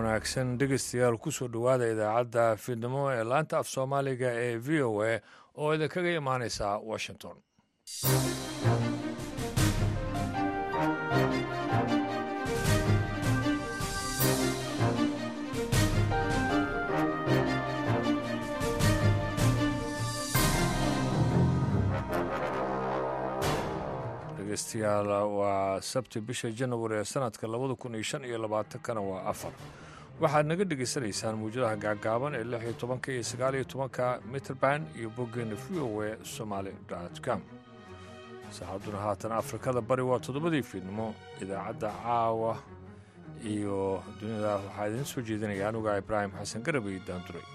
wanaagsan dhegeystayaal kusoo dhowaada idaacadda fiidnimo ee laanta af soomaaliga ee v o a oo idinkaga imaaneysa washington dhegeystayaal waa sabti bisha janawari ee sanadka labada kun iyo shan iyo labaatankana waa afar waxaad naga dhegaysanaysaan muwjadaha gaagaaban ee lix iyo tobanka iyo sagaal iyo tobanka mitrband iyo boggeena v o e somaali com saacadduna haatan afrikada bari waa toddobadii fiidnimo idaacadda caawa iyo dunida waxaa idiin soo jeedinaya anuga ibraahim xasan garab iyo daanduray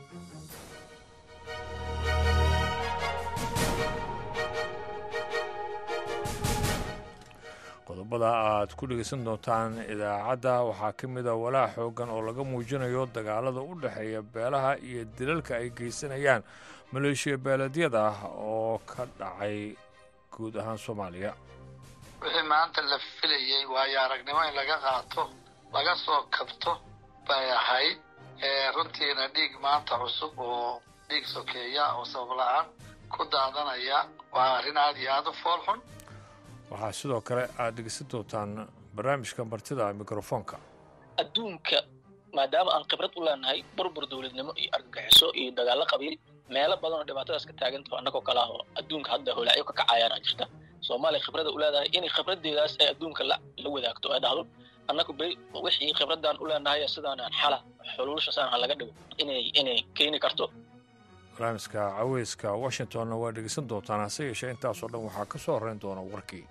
qodobada aad ku dhegaysan doontaan idaacadda waxaa ka mid a walaac xoogan oo laga muujinayo dagaalada u dhexeeya beelaha iyo dilalka ay geysanayaan maleeshiya beeleedyada oo ka dhacay guud ahaan soomaaliya wixii maanta la filayey waayo aragnimo in laga qaato laga soo kabto bay ahayd runtiina dhiig maanta cusub oo dhiig sokeeya oo sabab la-aan ku daadanaya waa arrin aad iyo aada u fool xun waxaa sidoo kale aad dhegeysan doontaan barnaamijka martida mikrofoonka adduunka maadaama aan khibrad u leenahay burbur dowladnimo iyo argagixiso iyo dagaallo qabiil meelo badan oo dhibaatadaas ka taagantaho annagoo kale ah oo adduunka hadda holaacyo ka kacayaana jirta soomaaliya khibrada u leedahay inay khibraddeedaas ay adduunka la wadaagto ay dhahdo annagu beri wixii khibraddaan u leenahay sidaanaan xala xuluushasaan ha laga dhigo inay inay keeni karto barnaamijka caweyska washingtonna waa dhegeysan doontaan hase yeeshee intaasoo dhan waxaa ka soo horreyn doona warkii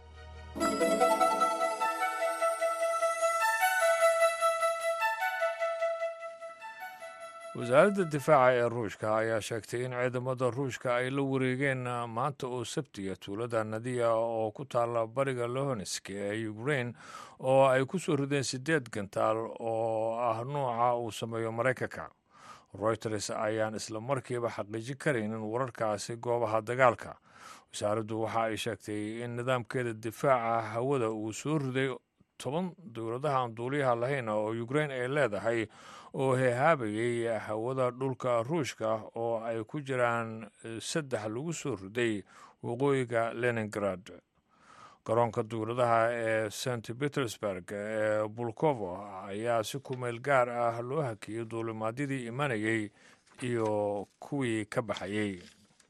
wasaaradda difaaca ee ruushka ayaa sheegtay in ciidamada ruushka ay la wareegeen maanta oo sabtiga tuulada nadiya oo ku taalla bariga lohonesk ee ukrain oo ay ku soo rideen siddeed gantaal oo ah nuuca uu sameeyo maraykanka royters ayaan isla markiiba xaqiijin karaynin wararkaasi goobaha dagaalka wasaaraddu waxa ay sheegtay in nidaamkeeda difaaca hawada uu soo riday toban dowladaha aan duuliyaha lahayn oo ukrain ay leedahay oo heehaabayay hawada dhulka ruushka oo ay ku jiraan saddex lagu soo riday waqooyiga leningrad garoonka dowladaha ee st petersburg ee bulkovo ayaa si kumeel gaar ah loo hakiyey duulimaadyadii imanayay iyo kuwii ka baxayey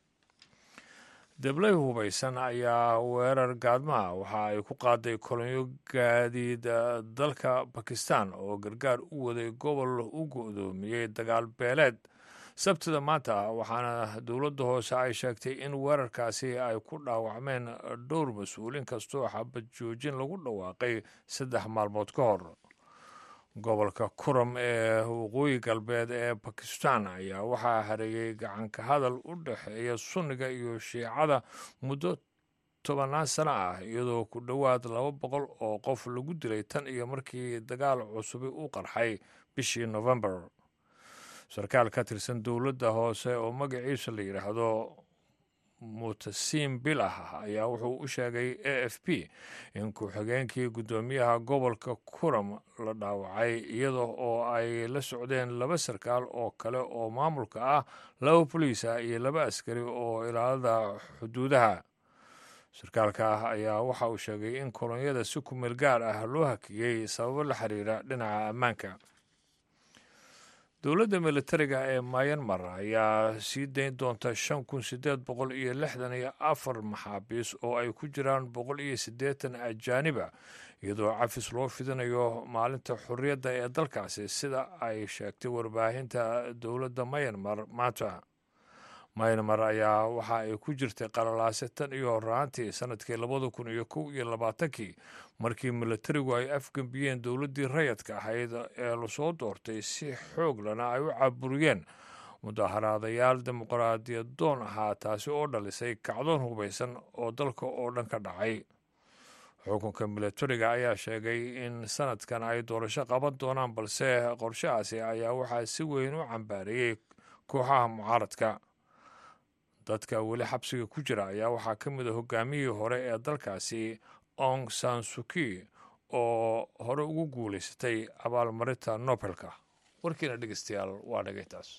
deblay hubaysan ayaa weerar gaadmaha waxa ay ku qaaday kolonyo gaadiid dalka bakistan oo gargaar u waday gobol u go-doomiyey dagaal beeleed sabtida maanta waxaana dowladda hoose ay sheegtay in weerarkaasi ay ku dhaawacmeen dhowr mas-uul inkastoo xabad joojin lagu dhawaaqay saddex maalmood ka hor gobolka kuram ee waqooyi galbeed ee bakistan ayaa waxaa hareeyey gacanka hadal u dhexeeya sunniga iyo shiicada muddo tobannaan sano ah iyadoo ku dhowaad laba boqol oo qof lagu dilay tan iyo markii dagaal cusubi u qarxay bishii novembar sarkaal ka tirsan dowladda hoose oo magaciisa la yidhaahdo mutasiim bilah ayaa wuxuu u sheegay a f p in ku-xigeenkii guddoomiyaha gobolka kuram la dhaawacay iyada oo ay la socdeen laba sarkaal oo kale oo maamulka ah laba boliisa iyo laba askari oo ilaalada xuduudaha sarkaalka ah ayaa waxa uu sheegay in kolonyada si kumeel gaar ah loo hakiyey sababo la xiriira dhinaca ammaanka dowladda militariga ee mayanmar ayaa sii dayn doonta shan kun siddeed boqol iyo lixdan iyo afar maxaabiis oo ay ku jiraan boqol iyo siddeetan ajaaniba iyadoo cafis loo fidinayo maalinta xorriyadda ee dalkaasi sida ay sheegtay warbaahinta dowladda mayanmar maanta mayanmar ayaa waxa ay ku jirtay qalalaase tan iyo horaantii sanadkii labada kun iyo kow iyo labaatankii markii militarigu ay afgembiyeen dowladdii rayadka ahayd ee lasoo doortay si xoog lana ay u caburiyeen mudaharaadayaal dimuqraadiyad doon ahaa taasi oo dhalisay kacdoon hubaysan oo dalka oo dhan ka dhacay xukunka militariga ayaa sheegay in sanadkan ay doorasho qaban doonaan balse qorshahaasi ayaa waxaa si weyn u cambaareeyey kooxaha mucaaradka dadka weli xabsiga ku jira ayaa waxaa ka mid a hogaamiyihii hore ee dalkaasi ong san suki oo hore ugu guulaysatay abaalmarinta nobelka warkiina dhegeystayaal waa dhegaytaas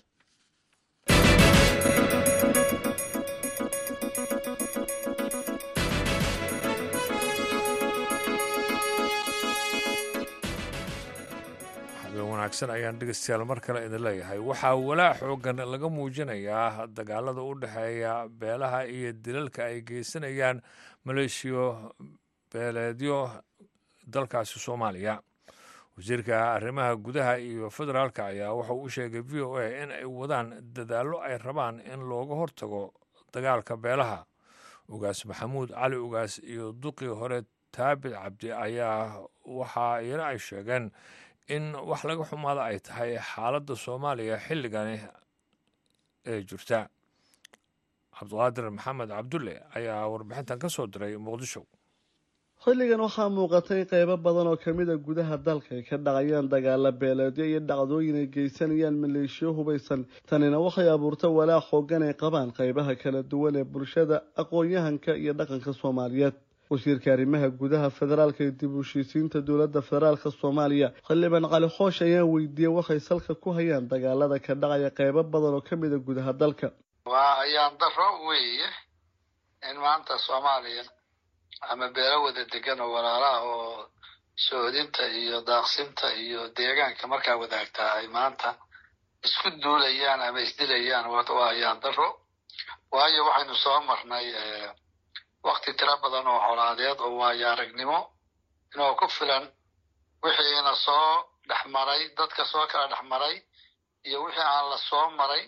wanaagsan ayaan dhegeystayaal mar kale idin leeyahay waxaa walaac xoogan laga muujinayaa dagaalada u dhexeeya beelaha iyo dilalka ay geysanayaan maleeshiyo beeleedyo dalkaasi soomaaliya wasiirka arrimaha gudaha iyo federaalka ayaa wuxuu u sheegay v o a in ay wadaan dadaallo ay rabaan in looga hortago dagaalka beelaha ugaas maxamuud cali ugaas iyo duqii hore taabit cabdi ayaa waxaa iyana ay sheegeen in wax laga xumaada ay tahay xaaladda soomaaliya xilligani ee jirta cabdiqaadir maxamed cabdulle ayaa warbixintan ka soo diray muqdisho xilligan waxaa muuqatay qeybo badan oo kamid a gudaha dalka ay ka dhacayaan dagaala beeleedyo iyo dhacdooyin ay geysanayaan maleeshiyo hubaysan tanina waxay abuurta walaac xoogan ay qabaan qeybaha kala duwan ee bulshada aqoon-yahanka iyo dhaqanka soomaaliyeed wasiirka arrimaha gudaha federaalka iyo dib u heshiisiinta dowladda federaalka soomaaliya xildhibaan cali xoosh ayaa weydiiyey waxay salka ku hayaan dagaalada ka dhacaya qeybo badan oo kamid a gudaha dalka waa ayaan daro weeye in maanta soomaaliya ama beelo wada degan oo walaalaha oo sohodinta iyo daaqsinta iyo deegaanka markaa wadaagtaa ay maanta isku duulayaan ama isdilayaan waa ayaan daro waayo waxaynu soo marnay wakti tiro badan oo colaadeed oo waayo aragnimo inoo ku filan wixiina soo dhex maray dadka soo kala dhex maray iyo wixii aan la soo maray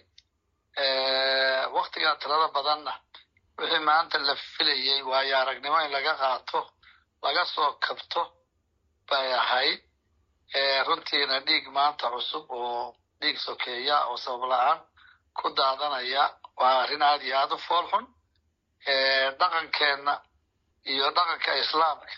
waktigaa tirada badanna wixii maanta la filayey waayo aragnimo in laga qaato laga soo kabto bay ahayd runtiina dhiig maanta cusub oo dhiig sokeeya oo sabab la-aan ku daadanaya waa arrin aad iyo aada u fool xun dhaqankeenna iyo dhaqanka islaamka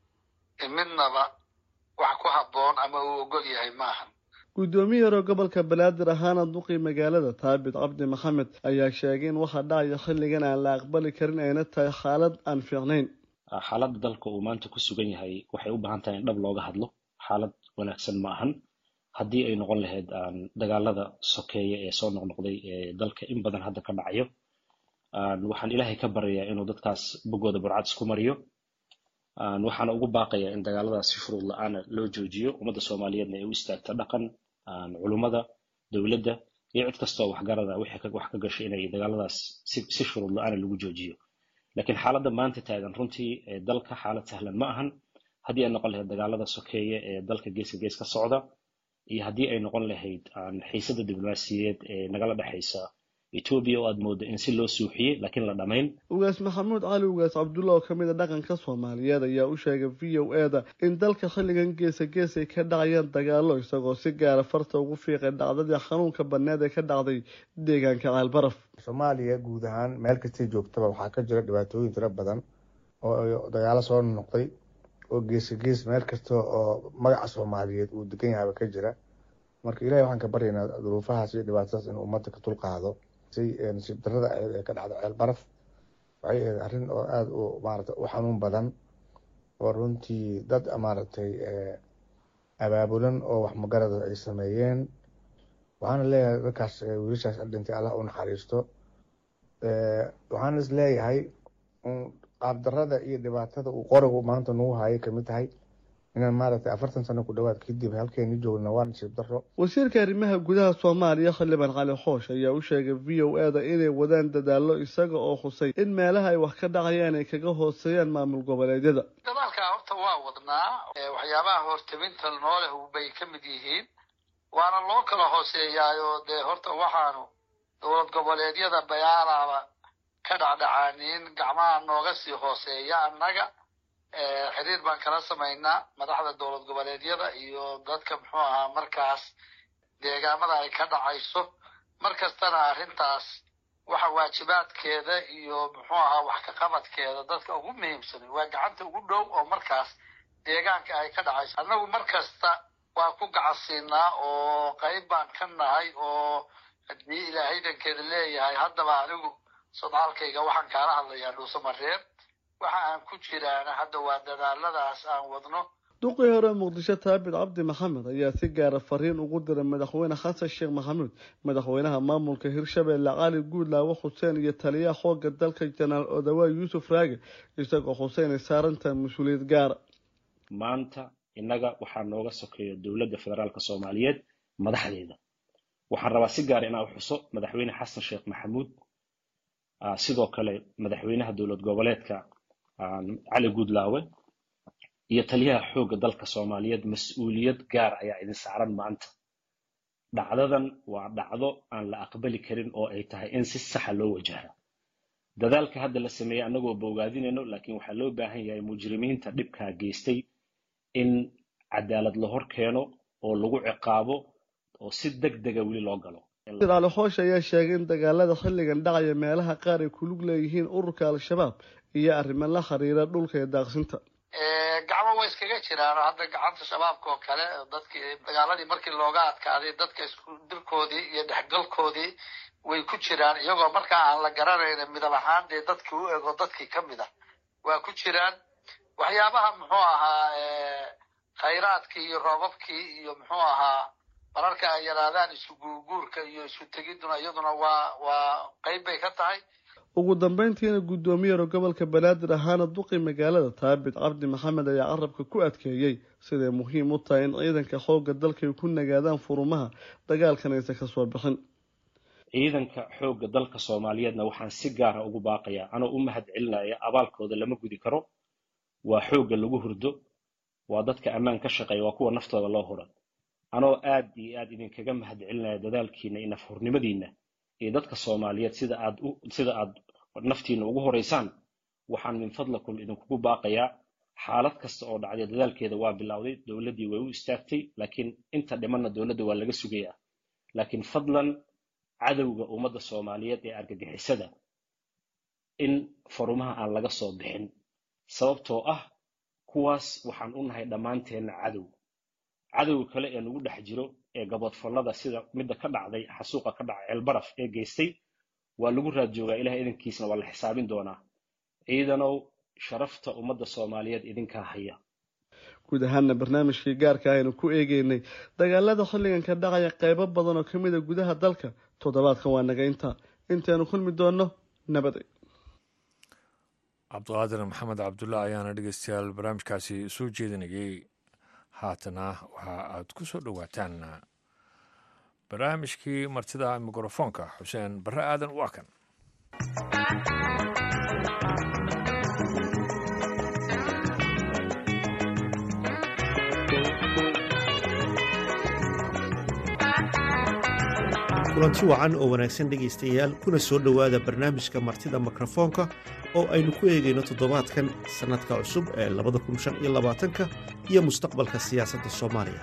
midnaba wax ku habboon ama uu ogol yahay maahan guddoomiye hore gobolka banaadir ahaana duqii magaalada taabit cabdi maxamed ayaa sheegay in waxa dhacaya xilligan aan la aqbali karin ayna tahay xaalad aan fiicnayn xaaladda dalka uu maanta ku sugan yahay waxay u baahan tahay in dhab looga hadlo xaalad wanaagsan ma ahan haddii ay noqon lahayd dagaalada sokeeya ee soo noqnoqday ee dalka in badan hadda ka dhacayo waxaan ilaahay ka baryayaa inuu dadkaas boggooda burcad isku mariyo waxaana ugu baaqayaa in dagaaladaas si shuruud la-aana loo joojiyo ummadda soomaaliyeedna ay u istaagto dhaqan culummada dowladda iyo cid kastoo waxgarada wixii wax ka gashay inay dagaaladaas si shuruud la-aana lagu joojiyo laakiin xaaladda maanta taagan runtii dalka xaalad sahlan ma ahan haddii ay noqon lahayd dagaalada sokeeye ee dalka geeska gees ka socda iyo haddii ay noqon lahayd xiisada diblomaasiyeed ee nagala dhexaysa etoobiya oo aada moodo in si loo suuxiyey laakiin la dhamayn ugaas maxamuud cali ugaas cabdulla oo kamid a dhaqanka soomaaliyeed ayaa u sheegay v o e da in dalka xilligan geesa gees ay ka dhacayaan dagaalo isagoo si gaara farta ugu fiiqay dhacdadii xanuunka baneed ee ka dhacday deegaanka caalbaraf soomaaliya guud ahaan meel kastay joogtaba waxaa ka jira dhibaatooyin tiro badan oo dagaalo soo noqday oo geesa gees meel kasta oo magaca soomaaliyeed uu degan yahaba ka jira marka ilahay waxaan ka baryaynaa duruufahaas iyo dhibaatadaas inuu ummadda ka dulqaado nasiib darada aheed ee ka dhacda ceel baraf waxay ahayd arrin oo aada u maarata u xanuun badan oo runtii dad maaragtay abaabulan oo wax magarada ay sameeyeen waxaana leeyahay dadkaas wiilashaas dhintay allah u naxariisto waxaana is leeyahay qaabdarada iyo dhibaatada uu qorigu maanta nagu hayay kamid tahay inaan maaragtay afartan sano ku dhawaad kadib halkeeni joogna waa nasiib daro wasiirka arrimaha gudaha soomaaliya xildhibaan cali xoosh ayaa u sheegay v o e da inay wadaan dadaallo isaga oo xusay in meelaha ay wax ka dhacayaan ay kaga hooseeyaan maamul goboleedyada dadaalkaa horta waa wadnaa waxyaabaha hortabinta nooleh bay ka mid yihiin waana loo kala hooseeyaayo dee horta waxaanu dowlad goboleedyada bayaalaaba ka dhacdhacaaniin gacmaha nooga sii hooseeya annaga xiriir baan kala samaynaa madaxda dowlad goboleedyada iyo dadka muxuu ahaa markaas deegaamada ay ka dhacayso mar kastana arrintaas waxa waajibaadkeeda iyo muxuu ahaa wax ka qabadkeeda dadka ugu muhiimsanay waa gacanta ugu dhow oo markaas deegaanka ay ka dhacayso annagu mar kasta waa ku gacansiinaa oo qayb baan ka nahay oo haddii ilaahay dankeeda leeyahay haddaba anigu sodcaalkayga waxaan kaala hadlayaa dhuusamareer waxa aan ku jiraana hadda waa dadaaladaas aan wadno duqii hore muqdisho taabit cabdi maxamed ayaa si gaara fariin ugu diray madaxweyne xasan sheekh maxamuud madaxweynaha maamulka hirshabeelle cali guudlaawe xuseen iyo taliyaha xooga dalka jenaraal odawaa yuusuf raage isagoo xuseen ay saarantahay mas-uuliyad gaara maanta innaga waxaa nooga sokeeya dowladda federaalka soomaaliyeed madaxdeeda waxaan rabaa si gaara inaan u xuso madaxweyne xasan sheekh maxamuud sidoo kale madaxweynaha dowlad goboleedka cali guudlaawe iyo taliyaha xoogga dalka soomaaliyeed mas-uuliyad gaar ayaa idin saaran maanta dhacdadan waa dhacdo aan la aqbali karin oo ay tahay in si saxa loo wajaha dadaalka hadda la sameeyey annagoo bogaadinayno laakiin waxaa loo baahan yahay mujrimiinta dhibkaa geystay in cadaalad la hor keeno oo lagu ciqaabo oo si deg dega weli loo galo cali xoosh ayaa sheegay in dagaalada xilligan dhacaya meelaha qaar ay kulug leeyihiin ururka al-shabaab iyo arrimo la xiriira dhulka iyo daaqsinta gacmo way iskaga jiraan hadda gacanta shabaabka oo kale dadkii dagaaladii markii looga adkaaday dadka isku dirkoodii iyo dhexgalkoodii way ku jiraan iyagoo markaa aan la garanayn midab ahaan dee dadkii u ego dadkii ka mid ah waa ku jiraan waxyaabaha muxuu ahaa khayraadkii iyo roobabkii iyo muxuu ahaa mararka ay yaraadaan isu guurguurka iyo isu tegiduna iyaduna waa waa qeyb bay ka tahay ugu dambeyntiina guddoomiyeero gobolka banaadir ahaana duqi magaalada taabit cabdi maxamed ayaa carabka ku adkeeyey siday muhiim u tahay in ciidanka xoogga dalkay ku nagaadaan furumaha dagaalkan aysan ka soo bixin ciidanka xoogga dalka soomaaliyeedna waxaan si gaara ugu baaqayaa anoo u mahad celinaya abaalkooda lama gudi karo waa xoogga lagu hurdo waa dadka ammaan ka shaqeeya waa kuwa naftooda loo hura anoo aad iyo aad idinkaga mahad celinaya dadaalkiina iyo nafhurnimadiina iyo dadka soomaaliyeed sida aad sida aad naftiina ugu horeysaan waxaan min fadlakum idinkugu baaqayaa xaalad kasta oo dhacday dadaalkeeda waa bilowday dowladdii way u istaagtay laakiin inta dhimanna dowladda waa laga sugayaa laakiin fadlan cadowga ummadda soomaaliyeed ee argagixisada in farumaha aan laga soo bixin sababtoo ah kuwaas waxaan u nahay dhammaanteenna cadow cadowga kale ee nagu dhex jiro ee gabadfallada sida midda ka dhacday xasuuqa ka dhacay ceelbaraf ee geystay waa lagu raad joogaa ilaah idankiisna waa la xisaabin doonaa ciidanow sharafta ummadda soomaaliyeed idinkaa haya guud ahaana barnaamijkii gaarka aynu ku eegeynay dagaalada xilligan ka dhacaya qeybo badan oo ka mid a gudaha dalka toddobaadkan waa naga intaa intaynu kulmi doonno nabaday cabdiqaadir maxamed cabdulla ayaana dhegeystayaal barnaamijkaasi soo jeedinayay haatana waxa aad ku soo dhowaataan barnaamijkii martida mikrofoonka xuseen barre aadan waa kan kulanti wacan oo wanaagsan dhegaystayaal kuna soo dhowaada barnaamijka martida mikrofoonka oo aynu ku eegayno toddobaadkan sannadka cusub ee labadakunshaniyolabaatanka iyo mustaqbalka siyaasadda soomaaliya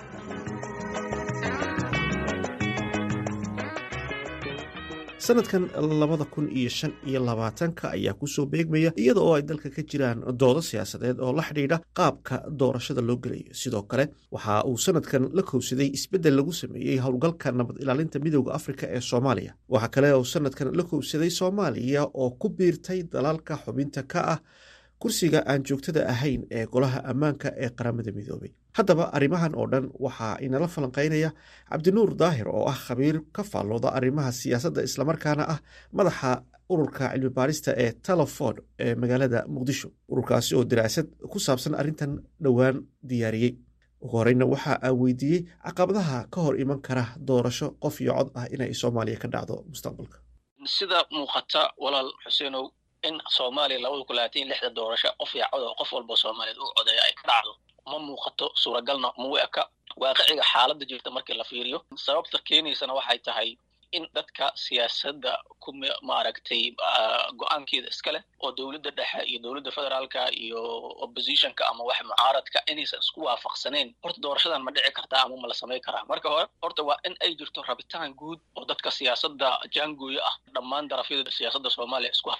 sanadkan labada kun iyo shan iyo labaatanka ayaa kusoo beegmaya iyada oo ay dalka ka jiraan doodo siyaasadeed oo la xidhiidha qaabka doorashada loo gelayo sidoo kale waxa uu sanadkan la kowsaday isbeddel lagu sameeyey howlgalka nabad ilaalinta midooda afrika ee soomaaliya waxaa kale uu sanadkan la kowsaday soomaaliya oo ku biirtay dalalka xubinta ka ah kursiga aan joogtada ahayn ee golaha ammaanka ee qaramada midoobay haddaba arrimahan oo dhan waxaa inala falanqaynaya cabdinuur daahir oo ah khabiir ka faallooda arrimaha siyaasadda islamarkaana ah madaxa ururka cilmi baarista ee teleford ee magaalada muqdisho ururkaasi oo daraasad ku saabsan arrintan dhowaan diyaariyey ugu horeyna waxa aan weydiiyey caqabadaha ka hor iman kara doorasho qof iyo cod ah inay soomaaliya ka dhacdo mustaqbalka sida muuqata walaal xuseenow in soomaaliya labada kun labaatan iyo lixda doorasho qof iyo cod oo qof walba soomaaliyeed u codeeya ay ka dhacdo ma muuqato suuragalna mau eka waaqiciga xaaladda jirta markii la fiiriyo sababta keenaysana waxay tahay in dadka siyaasadda ku maaragtay go-aankeeda iska leh oo dowladda dhexe iyo dowladda federaalka iyo oppositionka ama wax mucaaradka inaysan isku waafaqsanayn horta doorashadan ma dhici kartaa ama ma la samay karaa marka hore horta waa in ay jirto rabitaan guud oo dadka siyaasadda jaangooyo ah dhammaan darafyada siyaasadda soomaaliya isku haya ah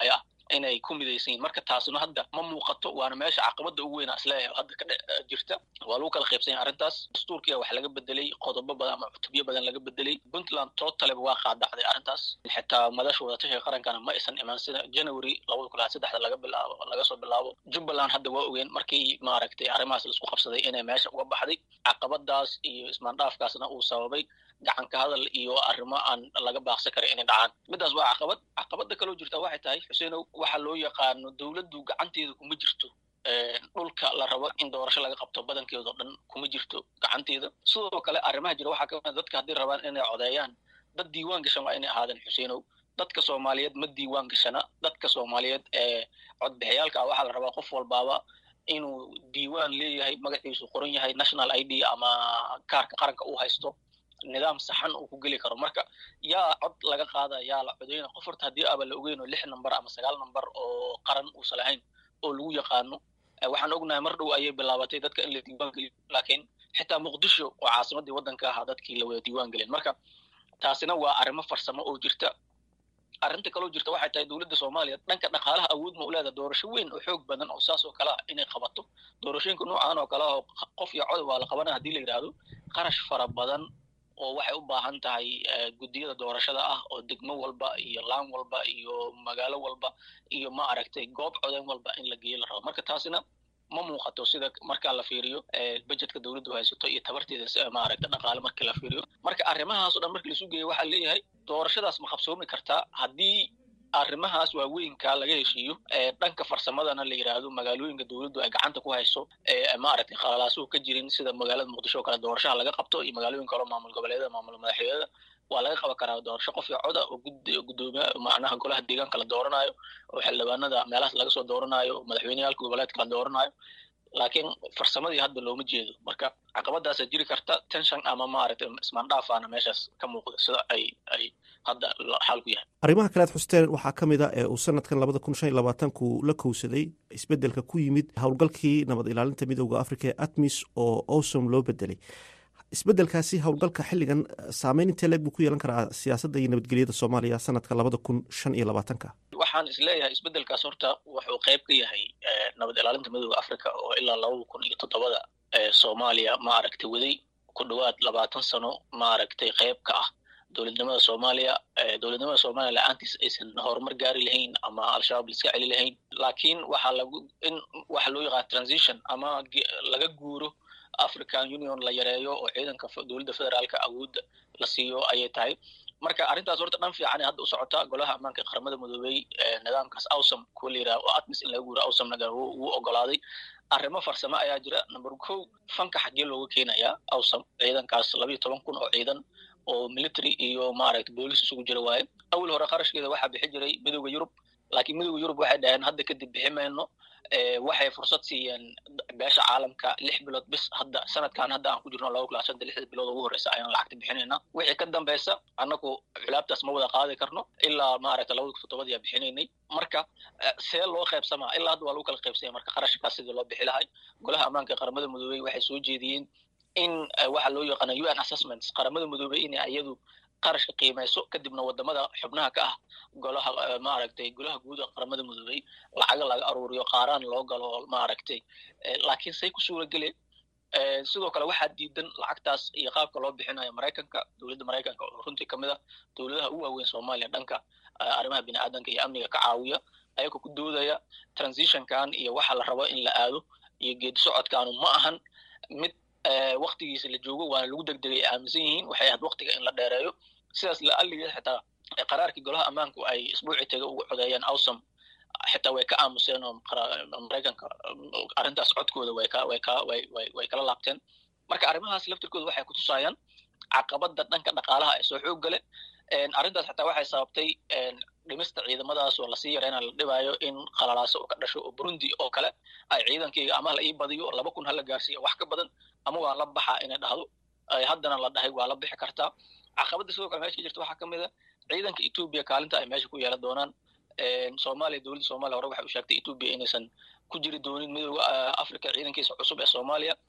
inay ku midaysan yihin marka taasna hadda ma muuqato waana meesha caqabada ugu weynaa isleeyahay hadda ka jirta waa lagu kala qaybsan yahay arrintaas dastuurkiya wax laga bedelay qodobo badan ama cutubyo badan laga bedelay puntland totaleba waa qaadacday arrintaas xitaa madasha wadatashiga qarankana ma aysan imaan sida january labada kun saddexda laga bilaabo laga soo bilaabo jubbaland hadda waa ogeen markii maaragtay arrimahaas laisku qabsaday inay meesha uga baxday caqabadaas iyo ismaandhaafkaasna uu sababay gacanka hadal iyo arrimo aan laga baaqsan karin inay dhacaan midaas waa caqabad caqabada kaloo jirta waxay tahay xuseenow waxa loo yaqaano dowladdu gacanteeda kuma jirto dhulka la rabo in doorasho laga qabto badankeeda oo dhan kuma jirto gacanteeda sidoo kale arrimaha jira waxaa kamid dadka haddii rabaan inay codeeyaan dad diiwaan gashan waa inay ahaadeen xuseenow dadka soomaaliyeed ma diiwaan gashana dadka soomaaliyeed ee codbixiyaalka ah waxaa la rabaa qof walbaaba inuu diiwaan leeyahay magaciisu qoran yahay national i d ama kaarka qaranka uu haysto nidaam saxan uu ku geli karo marka yaa cod laga qaada yaa la codeyna qof horta haddii aba la ogeyn oo lix number ama sagaal number oo qaran uusan lahayn oo lagu yaqaano waxaan ognahay mar dhow ayay bilaabatay dadka in la diiwaan geliyo laakiin xitaa muqdisho oo caasimadii waddanka ahaa dadkii la wada diiwaan gelin marka taasina waa arrimo farsamo oo jirta arrinta kaloo jirta waxay tahay dowladda soomaaliya dhanka dhaqaalaha awood ma u leedaha doorasho weyn oo xoog badan oo saas oo kale ah inay qabato doorashooyinka noocan oo kale ah oo qof iyo cod waa la qabanaya haddii la yidhaahdo qarash fara badan oo waxay u baahan tahay guddiyada doorashada ah oo degmo walba iyo laan walba iyo magaalo walba iyo ma aragtay goob codeyn walba in la geeyo la rabo marka taasina ma muuqato sida marka la fiiriyo budgetka dowladdu haysato iyo tabarteeda maaragta dhaqaale markii la fiiriyo marka arrimahaas o dhan markii lasu geeyo waxaa leeyahay doorashadaas ma qabsoomi kartaa haddii arrimahaas waaweynka laga heshiiyo dhanka farsamadana la yidhaahdo magaalooyinka dowladdu ay gacanta ku hayso maaragtay qalalaasuhu ka jirin sida magaalada muqdisho oo kale doorashaha laga qabto iyo magaalooyin kaleo maamul goboleedyada maamul madaxweynada waa laga qaban karaa doorasho qof iyo coda oo gudoomiya macnaha golaha deegaanka la dooranayo oo xildhibaanada meelahaas laga soo dooranayo oo madaxweyneyaalka goboleedka la dooranayo laakiin farsamadii hadda looma jeedo marka caqabadaasa jiri karta tension ama maaragtay ismaandhaafaana meeshaas ka muuqda sida ay ay hadda xaalku yahay arrimaha kale ad xusteen waxaa ka mid a ee uu sanadkan labada kun shan iyo labaatanku la kowsaday isbeddelka ku yimid howlgalkii nabad ilaalinta midooda africa ee atmis oo owsom loo bedelay isbeddelkaasi howlgalka xilligan saameyn intee leeg buu ku yeelan karaa siyaasadda iyo nabadgelyada soomaaliya sanadka labada kun shan iyo labaatanka waxaan isleeyahay isbeddelkaas horta wuxuu qayb ka yahay nabad ilaalinta midooda africa oo ilaa labada kun iyo toddobada soomaaliya maaragtay waday ku dhowaad labaatan sano maaragtay qayb ka ah dowladnimada soomaaliya dowladnimada soomaaliya la-aantiis aysan horumar gaari lahayn ama al-shabaab laiska celi lahayn laakiin waxaa lagu in waxa loo yaqaan transition ama laga guuro african union la yareeyo oo ciidanka dowladda federaalka awoodda la siiyo ayay tahay marka arrintaas horta dhan fiican hadda u socota golaha ammaanka ee qaramada midoobey nidaamkaas awsam kuwa la yidhaha oo atmis in laga guuro awsamna wuu ogolaaday arrimo farsamo ayaa jira number ko fanka xaggee looga keenayaa awsam ciidankaas labayo toban kun oo ciidan oo military iyo maaragtay boolis isugu jira waaye awal hore qarashkeeda waxaa bixi jiray midooda yurub laakiin midooda yurub waxay dhaheen hadda kadib bixi mayno waxay fursad siiyeen beesha caalamka lix bilood bis hadda sanadkan hadda aan ku jirno laba kula shanta lixda bilood ugu horeysa ayaan lacagta bixinayna wixii ka dambeysa annagu culaabtaas ma wada qaadi karno ilaa maaragta labada toddobadii aa bixinaynay marka see loo qaybsamaa ilaa hadda waa lagu kala qaybsanya marka qarashkaas sidii loo bixi lahay golaha ammaanka ee qaramada midoobey waxay soo jeediyeen in waxa loo yaqaana u n assessments qaramada midoobey inay iyadu qarashka qiimeyso kadibna wadamada xubnaha ka ah golaha maaragtay golaha guud ee qaramada midoobey lacaga laga aruuriyo qaaraan loo galo maaragtay laakiin say ku suura geleen sidoo kale waxaa diidan lacagtaas iyo qaabka loo bixinayo maraykanka dowladda maraykanka oo runtii kamid ah dowladaha u waaweyn soomaaliya dhanka arrimaha bini aadanka iyo amniga ka caawiya ayagoo ku doodaya transitionkan iyo waxa la rabo in la aado iyo geedi socodkaanu ma ahan mid waktigiisa la joogo waana lagu degdegay ay aaminsan yihiin waxay ahayd waktiga in la dheereeyo sidaas la aligeed xitaa qaraarkii golaha ammaanku ay isbuuci taga ugu codeeyeen awsam xitaa way ka aamuseen oo maraykanka arrintaas codkooda way ka way ka way way way kala laabteen marka arrimahaas laftirkooda waxay kutusaayaan caqabada dhanka dhaqaalaha ee soo xoog gale arrintaas xitaa waxay sababtay dhimista ciidamadaas oo lasii yareyna la dhibaayo in qalalaaso oo ka dhasho oo burundi oo kale ay ciidankayga ama la ii badiyo laba kun hala gaarsiiya wax ka badan ama waa la baxaa inay dhahdo haddana la dhahay waa la bixi kartaa caqabada sidoo kale meesha jirta waxaa kamid a ciidanka etoobiya kaalinta ay meesha ku yeelan doonaan soomaaliya dowladda soomaaliya hore waxay u sheegtay etoobiya inaysan ku jiri doonin midooda africa ciidankiisa cusub ee soomaaliya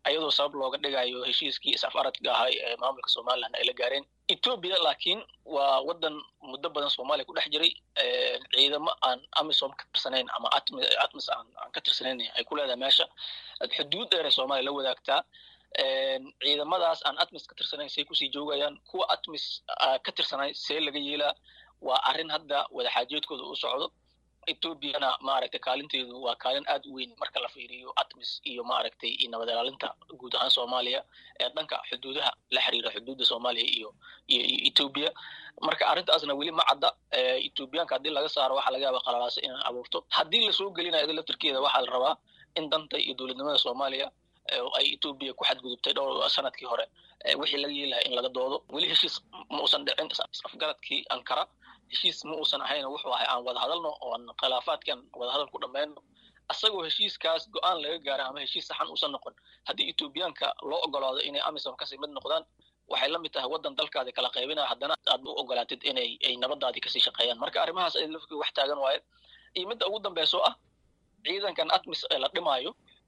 ayadoo sabab looga dhigayo heshiiskii is-afaradka ahay ee maamulka somalilan ay la gaareen etoobiya laakiin waa wadan muddo badan soomaaliya ku dhex jiray ciidamo aan amisom ka tirsanayn ama atmis aan ka tirsanayn ay ku leedahay meesha xuduud dheer ee soomaaliya la wadaagtaa ciidamadaas aan atmis ka tirsanayn say kusii joogayaan kuwa atmis ka tirsanay see laga yeelaa waa arrin hadda wadaxaajoodkooda u socdo etoobiyana maaragtay kaalinteedu waa kaalin aad u weyn marka la fiiriyo atmis iyo maaragtay iyo nabad ilaalinta guud ahaan soomaaliya ee dhanka xuduudaha la xiriira xuduudda soomaaliya iyo iyo etoobiya marka arrintaasna weli ma cadda etoobiyaanka haddii laga saaro waxaa laga yaaba qalalaasa inay abuurto haddii lasoo gelinayo ida laftirkeeda waxaa la rabaa in danta iyo dowladnimada soomaaliya ay etoobiya ku xadgudubtay dhowr sanadkii hore wixii laga yeelahay in laga doodo weli heshiis ma uusan dhicin afgaradkii ankara heshiis ma uusan ahayn wuxuu ahay aan wada hadalno oo aan khilaafaadkan wadahadal ku dhammayno asagoo heshiiskaas go-aan laga gaara ama heshiis saxan uusan noqon haddii etoobiyaanka loo ogolaado inay amisom kasii mid noqdaan waxay la mid tahay waddan dalkaadi kala qaybinaya haddana aad u ogolaatid inay ay nabadaadii kasii shaqeeyaan marka arrimahaas ay lafkii wax taagan waaye iyo midda ugu dambayso ah ciidankan atmis ee la dhimaayo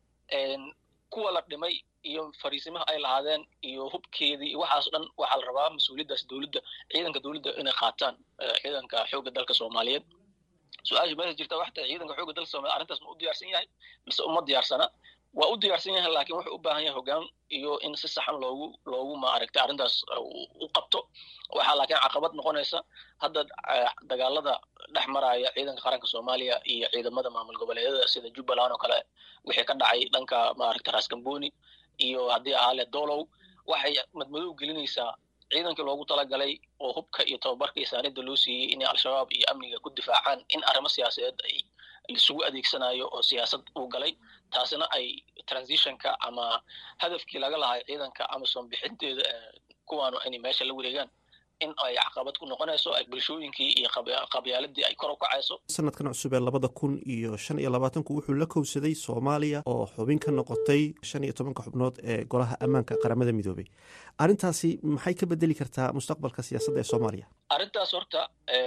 kuwa la dhimay iyo fariisimaha ay lahaadeen iyo hubkeedii iyo waxaas dhan waxaa la rabaa mas-uuliyaddaas dowladda ciidanka dowladda inay qaataan ciidanka xoogga dalka soomaaliyeed su-aasha meesha jirta waxay tahay ciidanka xoogga dalka soomaliya arrintaas ma u diyaarsan yahay mise uma diyaarsana waa u diyaarsan yahay laakiin wuxuu u baahan yahay hoggaan iyo in si saxan loogu loogu maaragtay arrintaas u qabto waxaa laakiin caqabad noqonaysa hadda dagaalada dhex maraya ciidanka qaranka soomaaliya iyo ciidamada maamul goboleedyada sida jubbaland oo kale wixii ka dhacay dhanka maaragtay raasgamboni iyo haddii ahaale dolow waxay madmadow gelinaysaa ciidankii loogu talagalay oo hubka iyo tababarka iyo saanida loo siiyey inay al-shabaab iyo amniga ku difaacaan in arrimo siyaasadeed ay isugu adeegsanayo oo siyaasad uu galay taasina ay transitionka ama hadafkii laga lahay ciidanka amasom bixinteeda kuwaanu inay meesha la wareegaan in ay caqabad ku noqonayso bulshooyinkii iyo qabyaaladii ay kor u kacayso sanadkan cusub ee labada kun iyo shan iyo labaatanku wuxuu la kowsaday soomaaliya oo xubin ka noqotay shan iyo tobanka xubnood ee golaha ammaanka qaramada midoobay arrintaasi maxay ka bedeli kartaa mustaqbalka siyaasadda ee soomaaliya arrintaas horta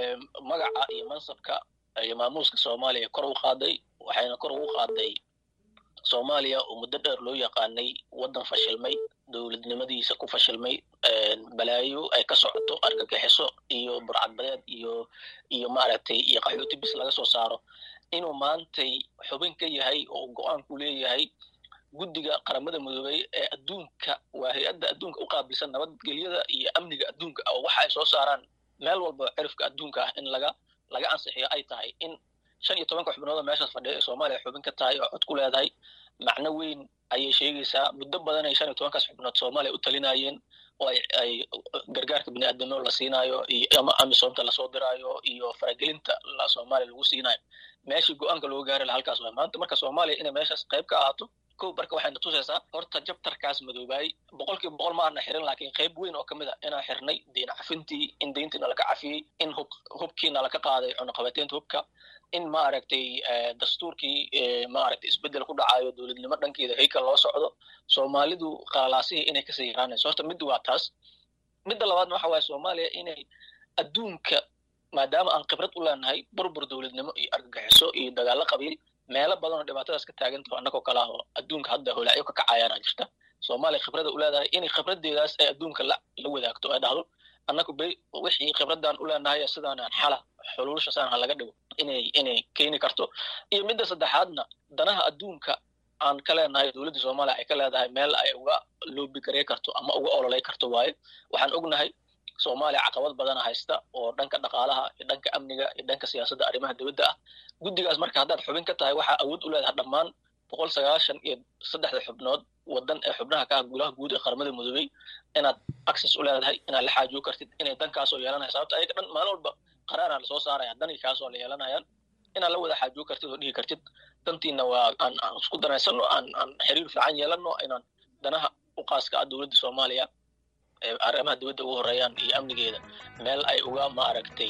magaca iyo mansabka iyo maamuuska soomaaliya kor u qaaday waxayna kor ugu qaaday soomaaliya oo muddo dheer loo yaqaanay waddan fashilmay dowladnimadiisa ku fashilmay balaayo ay ka socoto argagixiso iyo burcadbadeed iyo iyo maaragtay iyo qaxooti bis laga soo saaro inuu maantay xubin ka yahay oo go-aan ku leeyahay guddiga qaramada midoobey ee adduunka waa hay-adda adduunka u qaabilsan nabadgelyada iyo amniga adduunka oo waxa ay soo saaraan meel walba cirifka adduunka ah in laga laga ansixiyo ay tahay in shan iyo tobanka xubnood oo meeshaas fadhiya ee soomaaliya xubin ka tahay oo cod ku leedahay macno weyn ayay sheegaysaa muddo badan ay shan iyo tobankaas xubnood soomaaliya u talinayeen oo ay ay gargaarka biniaadamnimo la siinaayo iyo ama amisoomta lasoo diraayo iyo faragelinta soomaaliya lagu siinaayo meeshii go-aanka looga gaari laha halkaas waay maanta marka soomaaliya inay meeshaas qayb ka ahaato kow marka waxayna tusaysaa horta jabtarkaas madoobaayey boqolkiiba boqol ma aana xirin laakiin qayb weyn oo kamid a inaan xirnay deyn cafintii in deyntiina laka cafiyey in hub hubkiina laka qaaday cunaqabateynta hubka in maaragtay dastuurkii maaragtay isbedel ku dhacayo dowladnimo dhankeeda heykal loo socdo soomaalidu qalalaasihii inay kasii yaraanayso horta mid waa taas midda labaadna waxa waaye soomaaliya inay adduunka maadaama aan khibrad u leenahay burbur dowladnimo iyo argagixiso iyo dagaalo qabiil meelo badan oo dhibaatadaas ka taagantaho annagoo kale ah oo adduunka hadda holaacyo ka kacayaana jirta soomaaliya khibrada u leedahay inay khibradeedaas ay adduunka la la wadaagto ay dhahdo annagu be wixii khibradaan u leenahay sidaanaan xala xuluushasaan ha laga dhigo inay inay keeni karto iyo midda saddexaadna danaha adduunka aan ka leenahay dowladda soomaaliya ay ka leedahay meel ay uga loobigarey karto ama uga ololey karto waaye waxaan ognahay soomaaliya caqabad badana haysta oo dhanka dhaqaalaha iyo dhanka amniga iyo dhanka siyaasadda arrimaha dowladda ah guddigaas marka haddaad xubin ka tahay waxaa awood u leedahay dhammaan boqol sagaashan iyo saddexda xubnood wadan ee xubnaha ka ah golaha guud ee qaramada midoobey inaad access u leedahay inaad la xaajiyo kartid inay dankaasoo yeelanaya sababta ayaga dhan maalin walba qaraaraa lasoo saaraya danii kaasoo la yeelanayaan inaad la wada xaajiyo kartid oo dhihi kartid dantiina waa aan aan isku danaysano aan aan xiriir fiican yeelano inaan danaha u qaaska ah dowladda soomaaliya arrimaha dowladda ugu horeeyaan iyo amnigeeda meel ay uga maaragtay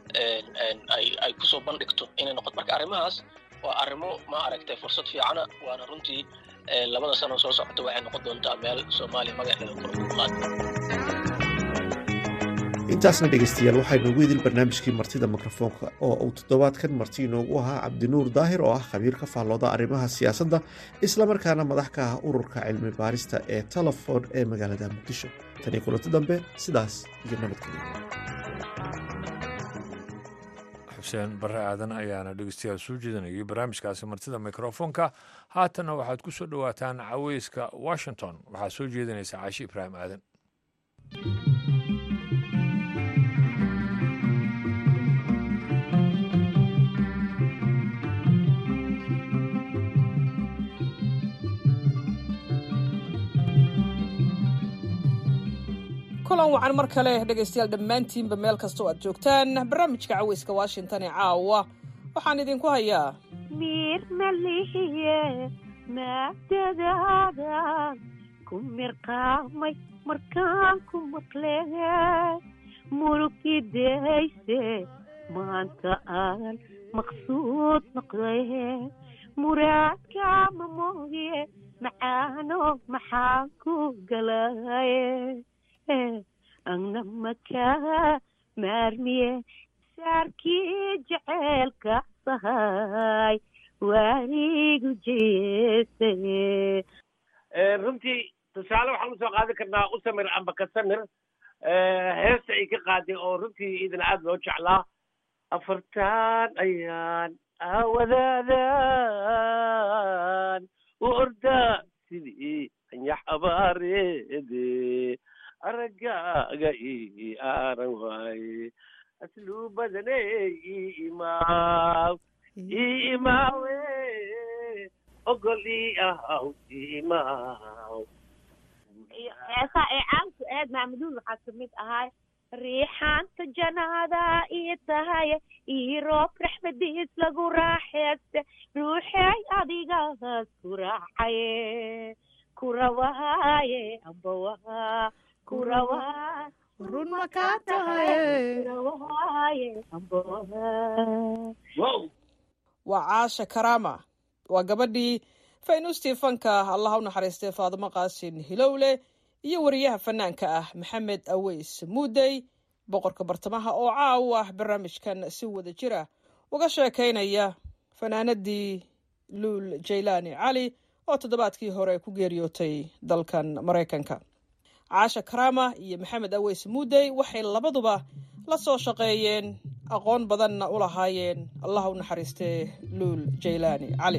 ay ay kusoo bandhigto inay noqoto marka arrimahaas waa arrimo ma aragtay fursad fiicana waana runtii labada sano soo socota waxay noqon doontaa meel soomaaliya magaceeda kor ugu qaado intaasna dhegaystayaal waxaynu ugu idil barnaamijkii martida mikrofoonka oo uu toddobaadkan marti inoogu ahaa cabdinuur daahir oo ah khabiir ka faallooda arrimaha siyaasadda islamarkaana madax ka ah ururka cilmi baarista ee telefon ee magaalada muqdisho tanii kulanti dambe sidaas iyo nabadgelyo xuseen barre aadan ayaana dhegeystayaal soo jeedinayay barnaamijkaasi martida mikrofoonka haatanna waxaad ku soo dhowaataan caweyska washington waxaa soo jeedinaysa caashi ibraahim aadan kulan wacan mar kale dhegaystayaal dhammaantiinba meel kastoo aad joogtaan barnaamijka caweyska washington ee caawa waxaan idinku hayaa mir malihiye maadadaadan ku mirqaamay markaan ku maqle murugidayse maanta aan maqsuud noqday muraadkaama mooye macaano maxaan ku galaye agna makaa maarmiye saarkii jeceelka sahay waanigu jeesaye runtii tusaale waxaan usoo qaadan karnaa usamir amba kasamir heesta ay ka qaaday oo runtii idin aad loo jeclaa afartaan ayaan awadaadan u ordaa sidii anyax abaareede araggaaga ii aaran waaye asluu badane ii imaaw ii imaawe ogol ii ahaw ii imaaw heesaa ee caanku aad maamuduun waxaa kamid ahay riixaanta janaada ii tahay ii roob raxmadiis lagu raaxeeste ruuxey adigaas ku raacaye kurawaaye ambawaa kurawaa run ma kaa tahay kurawaaye ambawaa waa caasha karaama waa gabadhii faynuustii fanka allaha u naxariistay faadimo qaasin hilowle iyo wariyaha fanaanka ah maxamed aweys muudey boqorka bartamaha oo caaw ah barnaamijkan si wada jira uga sheekaynaya fanaanadii luul jaylaani cali oo toddobaadkii hore ku geeriyootay dalkan maraykanka caasha karaama iyo maxamed aweys muudey waxay labaduba la soo shaqeeyeen aqoon badanna u lahaayeen allah u naxariistee luul jaylaani cali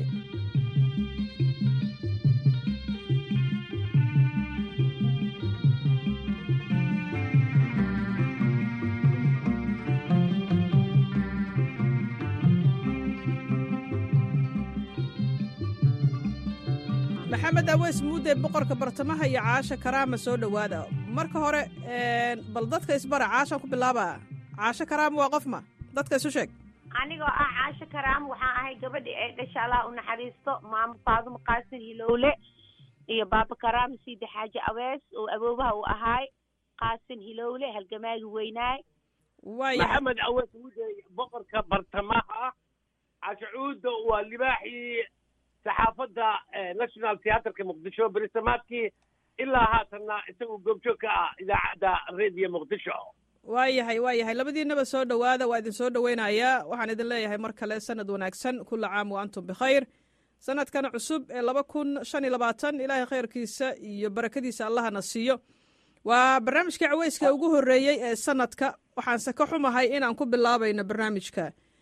maxamed aweys muudey boqorka bartamaha iyo caasha karaama soo dhowaada marka hore bal dadka isbara caashaan ku bilaaba caasho karaama waa qofma dadka isu sheeg anigoo ah caasho karaam waxaan ahay gabadhi ee dhasha allah u naxariisto maamo faadumo qaasin hilowle iyo baaba karaam siida xaaji awees oo awoobaha uu ahaay qaasin hilowle halgamaagi weynaay maxamed awees muudey boqorka bartamaha cashacuuda waa libaaxii saxaafadda national theatrka muqdisho berisamaadkii ilaa haatanna isagoo goobjoog ka ah idaacadda radio muqdisho waayahay waayahay labadiinaba soo dhowaada waa idin soo dhoweynayaa waxaan idin leeyahay mar kale sanad wanaagsan kula caam wa antum bikhayr sanadkan cusub ee laba kun shan iyo labaatan ilaahay khayrkiisa iyo barakadiisa allahana siiyo waa barnaamijkii caweyska ugu horreeyey ee sanadka waxaanse ka xumahay inaan ku bilaabayno barnaamijka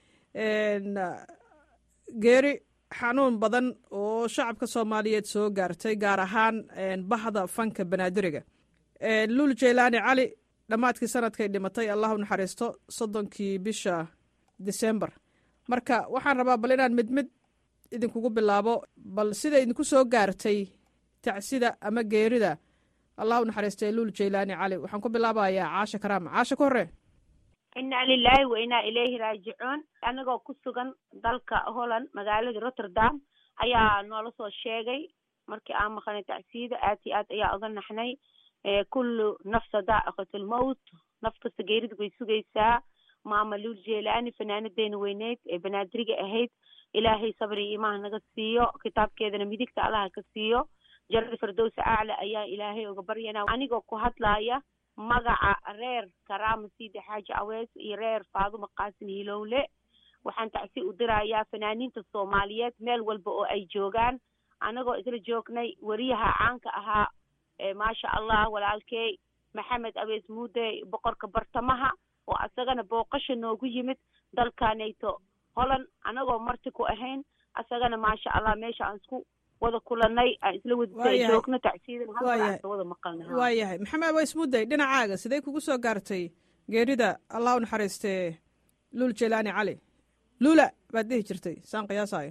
geeri xanuun badan oo shacabka soomaaliyeed soo gaartay gaar ahaan bahda fanka banaadiriga luul jaylaani cali dhammaadkii sanadkay dhimatay allah u naxariisto soddonkii bisha disembar marka waxaan rabaa bal inaan mid mid idinkugu bilaabo bal sida idinku soo gaartay tacsida ama geerida allah u naxariistay luul jaylaani cali waxaan ku bilaabayaa caasha karaama caasha ka horre inaa lilaahi wa inaa ilayhi raajicuun anagoo ku sugan dalka holland magaalada rotterdam ayaa noola soo sheegay markii aan maqanay tacsiida aad iyo aad ayaa oga naxnay kullu nafsa daa'iqatlmowt naf kasta geerida way sugaysaa maama luul jeelaani fanaanadeena weyneyd ee banaadiriga ahayd ilaahay sabri iimaha naga siiyo kitaabkeedana midigta allaha ka siiyo jarada firdowsa acla ayaa ilaahay uga baryana anigoo ku hadlaaya magaca reer karaama siidi xaaji awees iyo reer faadumo qaasin hilowle waxaan tacsi u dirayaa fanaaniinta soomaaliyeed meel walba oo ay joogaan anagoo isla joognay weriyaha caanka ahaa maasha allah walaalkey maxamed awees muude boqorka bartamaha oo asagana booqasha noogu yimid dalkanayto holand anagoo marti ku ahayn asagana maasha allah meesha aan isku wada kulanay aan isla wada joogno tacsiidan halka wada maqalna waa yahay maxamed awees muuday dhinacaaga sidee kugu soo gaartay geerida allah u naxariistee luul jelaani cali luula baad dhihi jirtay saan qiyaasayo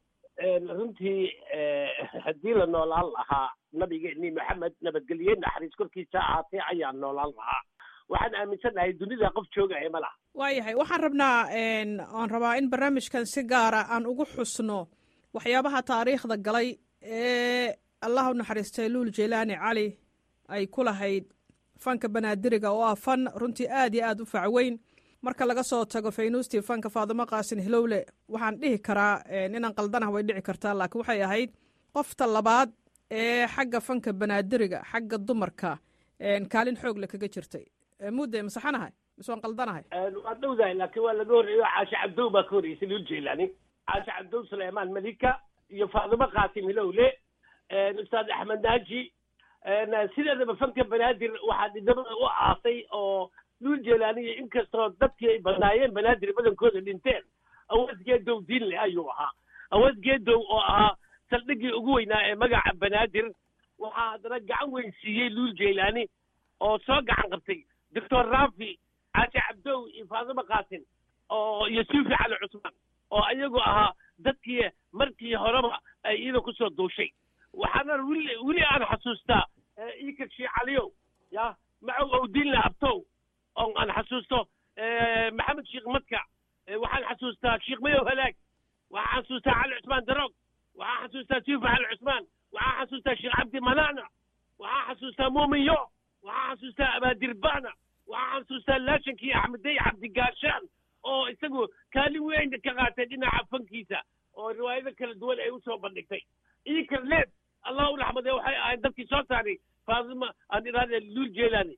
runtii haddii la noolaan lahaa nabigeennii maxamed nabadgelye naxariis korkiisa ahaatee ayaan noolaan lahaa waxaan aaminsannahay dunida qof joogaya ma laha waa yahay waxaan rabnaa oan rabaa in barnaamijkan si gaara aan ugu xusno waxyaabaha taariikhda galay ee allah u naxariistay luul jelaani cali ay ku lahayd fanka banaadiriga oo ah fan runtii aad iyo aad u facweyn marka laga soo tago faynuustii fanka faadimo qaasin hilowle waxaan dhihi karaa inaan qaldanah way dhici kartaa laakiin waxay ahayd qofta labaad ee xagga fanka banaadiriga xagga dumarka kaalin xoog le kaga jirtay mudde masaxanahay mise waan qaldanahay waa dhowdahay laakiin waa laga horreeyo caashe cabdow baa ka horreysay lul jeelani caashe cabdow suleymaan malika iyo faadimo qaasim hilowle ustaad axmed naaji sideedaba fanka banaadir waxaa dhidamada u aasay oo luul jeelaaniya inkastoo dadkii ay badnaayeen banaadir badankooda dhinteen awood geedow diin leh ayuu ahaa awood geedow oo ahaa saldhiggii ugu weynaa ee magaca banaadir waxaa haddana gacan weyn siiyey luul jeylaani oo soo gacan qabtay doctor rafi caashi cabdow iyo faadimo qaasin oo iyo suufi cali cusmaan oo ayagu ahaa dadkii markii horeba ay iyada kusoo duushay waxaana weli weli aan xasuustaa iikar shii caliyow ya macow owdiinle abtow oo aan xasuusto maxamed sheekh madka waxaan xasuustaa sheekh mayow halaag waxaan xasuustaa cali cusmaan daroog waxaan xasuustaa suufi cali cusmaan waxaan xasuustaa sheekh cabdi manana waxaan xasuustaa muuminyo waxaan xasuustaa abaadirbaana waxaan xasuustaa laashankii axmedey cabdigaashaan oo isagu kaalin weyn ka qaatay dhinaca fankiisa oo riwaayado kala duwan ay usoo bandhigtay iikar leed allah u raxmadee waxay ahayd dadkii soo saaray faadima aan idhahdee luul jeelaani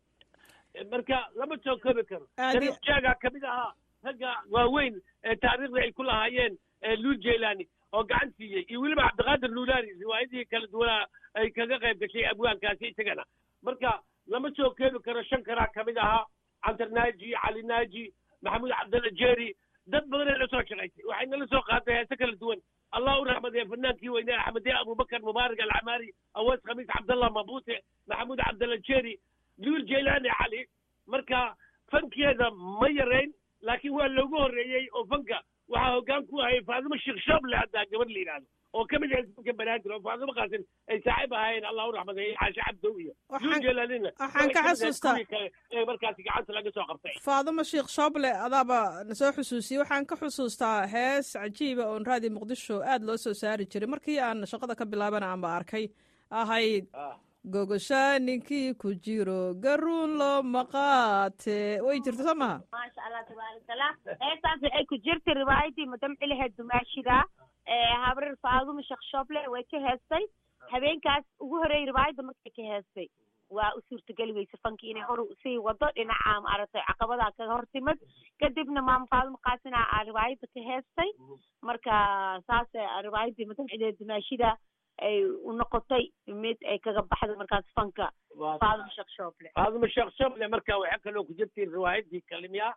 marka lama soo koobi karo sharif jaaga ka mid ahaa ragga waaweyn ee taariikhda ay ku lahaayeen luul jeelaani oo gacan siiyey iyo weliba cabdiqaadir luulaani riwaayadihii kala duwanaa ay kaga qayb gashay abwaankaasi isagana marka lama soo koobi karo shan karaa ka mid ahaa cantar naaji cali naaji maxamuud cabdalla jeeri dad badan ay la soo shaqaysay waxay nala soo qaaday heese kala duwan allah u raxmadee fanaankii weynee axmedee abubakar mubaarak alcamaari awees khamiis cabdallah mabute maxamuud cabdalla jeeri luul jeylaani cali marka fankeeda ma yarayn laakiin waa loogu horreeyey oo fanka waxaa hoggaan ku hayay faadimo sheekh shooble haddaa gabadh la yidhaahdo oo ka mid ahayd fanka banaadir oo faadimo qaasin ay saaxiib ahaayeen allah u raxmadeeyey caashe cabdow iyo luul jeylaanina waxaan ka xasuustaa ee markaasi gacanta laga soo qabtay faadimo sheekh shooble adaaba na soo xusuusiyey waxaan ka xusuustaa hees cajiiba oon raadi muqdisho aad loo soo saari jiray markii aan shaqada ka bilaabana aanba arkay ahayd gogosha ninkii ku jiro garuun loo maqaate way jirta soo maha maasha allah tabaarakallah heestaas waxay ku jirtay riwaayadii madam ciliheed dumaashida habrar faadumo sheekh shooble way ka heestay habeenkaas ugu horeeyey riwaayadda markay ka heestay waa u suurtageli weyse fanki inay hor sii wado dhinaca maaragtay caqabadaa kaga hor timid kadibna maama faadumo qaasina aa riwaayadda ka heestay marka saas riwaayadii madam ciliheed dumaashida ay u noqotay mid ay kaga baxda markaas fanka faadimo sheekh shooble faadimo sheekh shooble marka waxaa kaloo ku jirtay riwaayadii kalimiya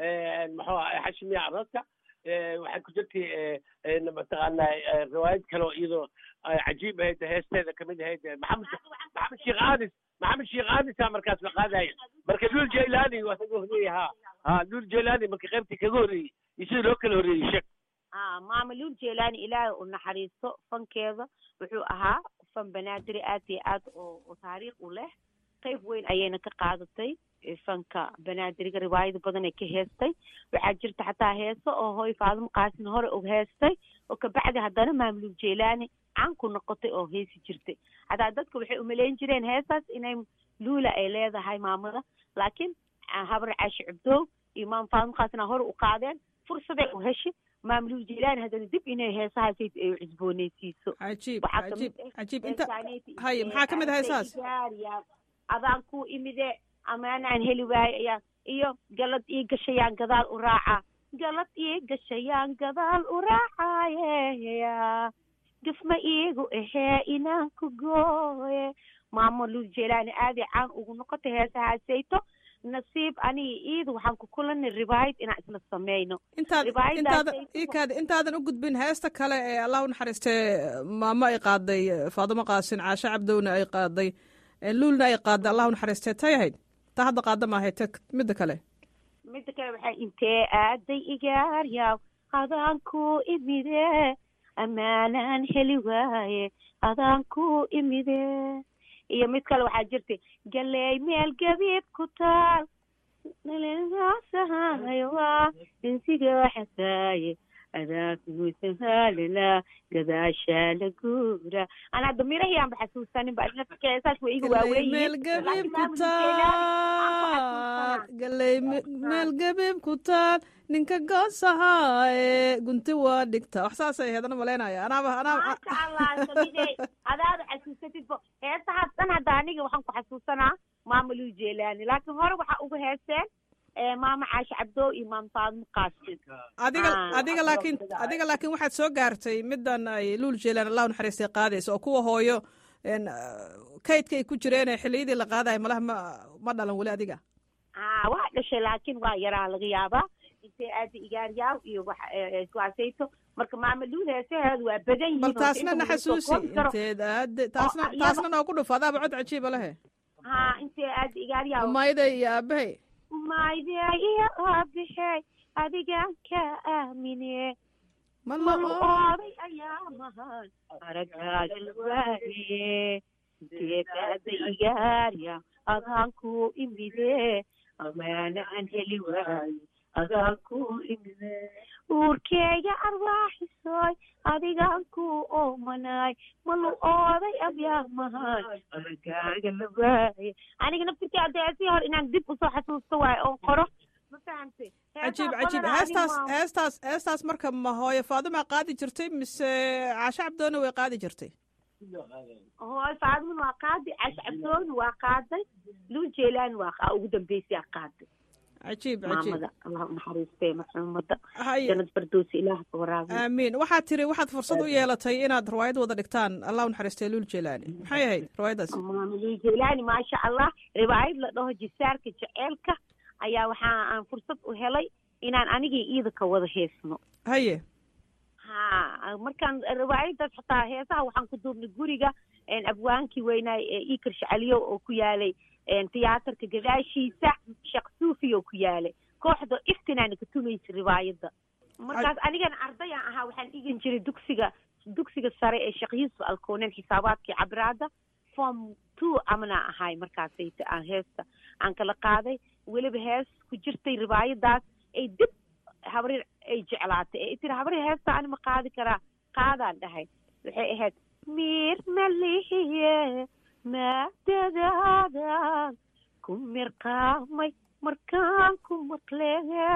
muxuu aha xashimiya aradka waxay ku jirtay mataqaanaa riwaayad kaloo iyadoo cajiib ahayd heesteeda kamid ahayd maxamed maxamed sheekh aadis maxamed sheekh aadisa markaas la qaadaya marka luul jeylaani waa kaga horreeyey ha ha luul jeylaani marka qaybtii kaga horreeyey iyo sida loo kala horreeyey sheeg a maama luul jeylaani ilaahay u naxariisto fankeeda wuxuu ahaa fan banaadiri aad iyo aad oo taariikh u leh qayb weyn ayayna ka qaadatay fanka banaadiriga riwaayado badan ay ka heestay waxaa jirta xataa heeso oo hooy faadimo qaasin hore og heestay oo kabacdi haddana maama luul jeylaani caan ku noqotay oo heesi jirtay hataa dadka waxay umaleyn jireen heestaas inay luula ay leedahay maamada laakiin habar caashi cubdoow iyo maama faadimo qaasina hore u qaadeen fursaday u heshi maamulul jeylaani haddana dib inay heesahaas ay cusbooneysiiso cajiib cajiib cajiib inta haye maxaa ka mid ah heesahaas adaan ku imide amaanaan heli waayo ayaa iyo galad ii gashayaan gadaal u raaca galad ii gashayaan gadaal u raacaye gafma iigu ahee inaan ku gooye maamo lul jelaani aaday caan ugu noqotay heesahaasayto nasiib aniga iidu waxaan ku kulanay ribaayad inaan isla sameyno intaad Ribaayadaas intaadan ay ku- ikaad intaadan u gudbin heesta kale ee allah u naxariistee maamo ay qaaday faadimo qaasin caashe cabdowna ay qaaday ee luulna ay qaaday allah u naxariistee tay ahayd taa hadda qaada maahay ta midda kale midda kale waxay intee aaday igaaryaw adaan ku imide ammaanaan heli waaye adaan ku imide iyo mid kale waxaa jirtay galeey meel gabiib ku taal nalaasahayowa insiga xasaaye adaakugusahalala gadaashaa la guura ana hadda mirahii aanba xasuusanin ba nafkeesaas waa iga galey meel waaweyn gabiib ku taal galey me- meel gabiib ku taal ninka goosahaye gunti waa dhigta wax saasay ahayd ana malaynaya anaaba anaaba maasha allah samidey adaada xasuusatidbo heesahaas dhan hadda aniga waxaan ku xasuusanaa maama luu jeelaani laakiin hore waxaa uga heeseen eh, maama caashe cabdoo iyo maama faadimo qaasin adiga Ah, adiga wax laakiin loo fidaa. adiga laakiin waxaad soo gaartay middan ay luul jeelaan allah u naxariistay qaadaysa oo kuwa hooyo een, ah, kaydka ay ku jireen ee xilliyadii la qaadayo malaha ma ma dhalan weli adiga ah waa dhashay laakiin waa yaraa laga yaabaa intee aada igaaryaaw iyo wax eh, kuwaasayto marka maama luul heesaheedu waa badan yihiin bal oo taasna inta na lagu soo xasuusi koobi karo. inteed aade taasna iyada- taasna noogu dhuf adaaba cod cajiiba lehe ha intee aada igaaryaaw umayda iyo aabahay maydee iyo aabixey adigaan ka aamine ma mal la ooday ayaa mahan aragaaga waaye deegaada igaarya adaan ku imide amaana aan heli waayo adaan ku imide uurkeega arwaaxisoy adigaan ku oomanaay malu ooday ayaa mahan aragaaga la waaye aniga naftirkii adeesii hor inaan dib usoo xasuusto waayo oon qoro ma fahamtay cajiib cajiib heestaas heestaas heestaas marka ma hooyo faadima qaadi jirtay mise caashe cabdoona way qaadi jirtay hooy faadimin waa qaaday cash cabdooni waa qaaday luu jeelaan waa qa- ugu dambeysay qaaday cajiib cajiib maamada allah u naxariistee maxuumada haye janad bardoosi ilaah ka waraabiy aamiin waxaad tiri waxaad fursad u yeelatay inaad riwaayad wada dhigtaan allah u naxariistay luul jeelaani maxay ahayd riwaayaddaas maama luu jeelaani maasha allah riwaayad la dhaho jisaarka jeceelka ayaa waxaa aan fursad u helay inaan anigii iida ka wada heesno haye ha markaan riwaayadaas xataa heesaha waxaan ku duubnay guriga een, abwaankii weynaay ee ikar shacaliyo oo ku yaalay een, tiyaatarka gadaashiisa sheekh suufi oo ku yaalay kooxda iftinaana ka tumaysa riwaayadda markaas anigana ardayaan ahaa waxaan dhigan jiray dugsiga dugsiga sare ee sheekh yuusuf alkoonen xisaabaadkii cabraada form two amana ahay markaasayta aan heesta aan kala qaaday weliba hees ku jirtay riwaayadaas ay dib habrir ay jeclaatay ee tiri habrir heesta ani ma qaadi karaa qaadaan dhahay waxay ahayd miir malihiye maadadaadan ku mirqaamay markaan ku maqle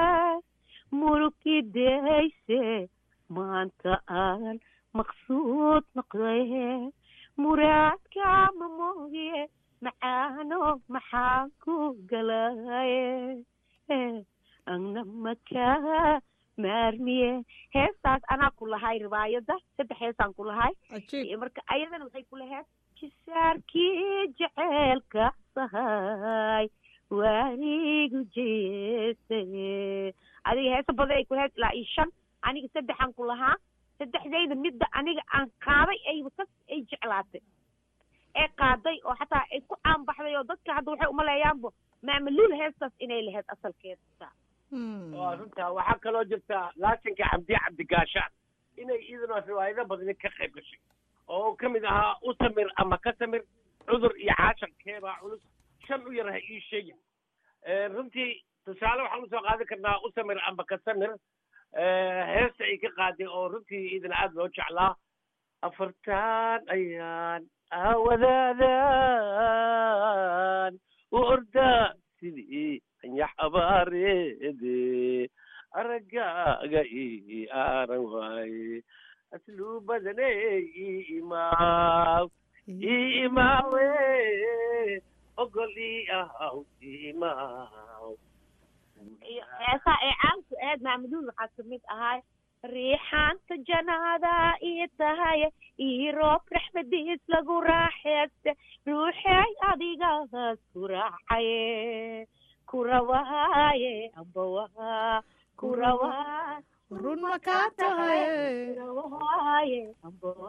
murugidayse maanta aan maqsuud noqday muraadkaama mooye macaano maxaan ku galaye anna makaa maarmiye heestaas anaa ku lahay riwaayadda saddex heesaan ku lahay cajiib iyo marka ayadana waxay ku lahayd jisaarkii jeceelka sahay waanigu jeestay adiga heesa badan ay ku lahayd ilaa iyo shan aniga saddexaan ku lahaa saddexdayda midda aniga aan qaaday ayba ka ay jeclaatay ee qaaday oo xataa ay ku caanbaxday oo dadka hadda waxay umaleeyaanbo maamaluul heestaas inay lahayd asalkeeda Hmm. waa runtaa waxaa kaloo jirta laasinka cabdi cabdigaashaan inay iyaduna riwaayado badani ka qayb gashay oo uu ka mid ahaa u samir ama ka samir cudur iyo caashar keebaa culus shan u yar ha ii sheegin runtii tusaale waxaan usoo qaadi karnaa u samir ama ka samir heesta ay ka qaaday oo runtii idina aada loo jeclaa afartaan ayaan aawadaadaan u ordaa sidii anyax abaareede araggaaga ii aaran waaye asluu badaney ii imaaw ii imaawe ogoli ahaw imaw heesaa ee caanku ahayd maamuduul waxaa kamid ahay riixaanta janaada ii tahay ii roob raxmadiis lagu raaxeeste ruuxey adigaas ku raacaye kurawaaye ambawa kurawaa run ma kaa tahay kurawaaye ambawa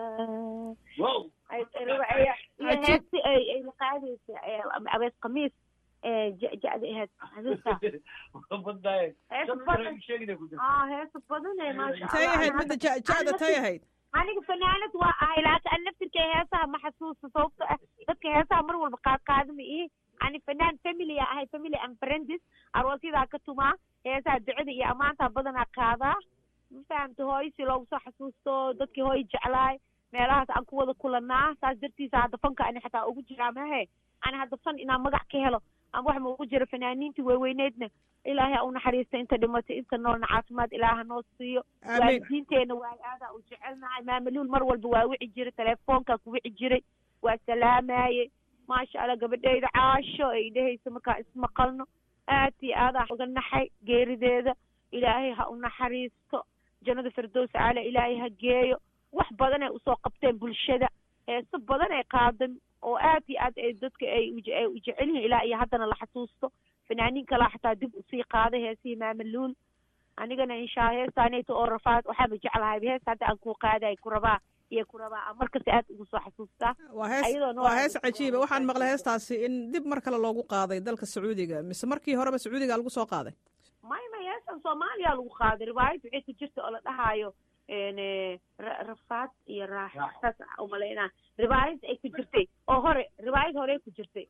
wow iyo heesti ay ay laqaadaysa abees khamiis ee jecda ahayd habeenkaa badaaye heesa badan aa heesa badan ee maasha tay Allah. ahayd midda ja- jacda tay ahayd aniga fanaanad waa ahay laakiin an naftirka heesaha ma xasuusta sababto ah dadka heesaha mar walba qaad qaadama ihi ani fanaan family a ahay family and friends aroosyadaa ka tumaa heesaha ducada iyo ammaantaa badanaa qaadaa ma fahamta hooyo si loogu soo xasuusto dadkii hooyo jeclaay meelahaas aan ku wada kulanaa saas dartiisa hadda fanka ani xataa ugu jiraa mahe ani hadda fan inaan magac ka helo ama wax ma ugu jiro fanaaniintii waaweyneedna ilaahay ha u naxariista inta dhimatay inta noolna caafimaad ilaaha noo siiyo amiin waalidiinteena waa aadaa u jecelnahay maamaluul mar walba waa wici jiray telefoonkaa ku wici jiray waa salaamaye maasha allah gabadheyda caasho ay dhehaysa markaa ismaqalno aad iyo aadaa uga naxay geerideeda ilaahay ha u naxariisto jannada firdows caala ilaahay ha geeyo wax badan ay usoo qabteen bulshada heeso badan ay qaadan oo aad iyo aad ay dadka ay uje- ay u jecel yihiin ilaa iyo haddana la xasuusto fanaaniin kalaa xataa dib usii qaaday heesihii maamaluul anigana inshaa heestaanayta oo rafaad waxaaba jeclahay heesta hadda aan kuu qaaday ku rabaa iyo ku rabaa aan markasta aad ugu soo xasuustaa waa hees ayadoona waa waa- hees cajiiba waxaan maqlay heestaasi in dib mar kale loogu qaaday dalka sacuudiga mise markii horeba sacuudiga lagu soo qaaday may may heestan soomaaliya lagu qaaday riwaayad waxay ku jirta oo la dhahaayo n ra- rafaad iyo raaxo saas umalaynaa riwaayad ay ku jirtay oo hore riwaayad horey ku jirtay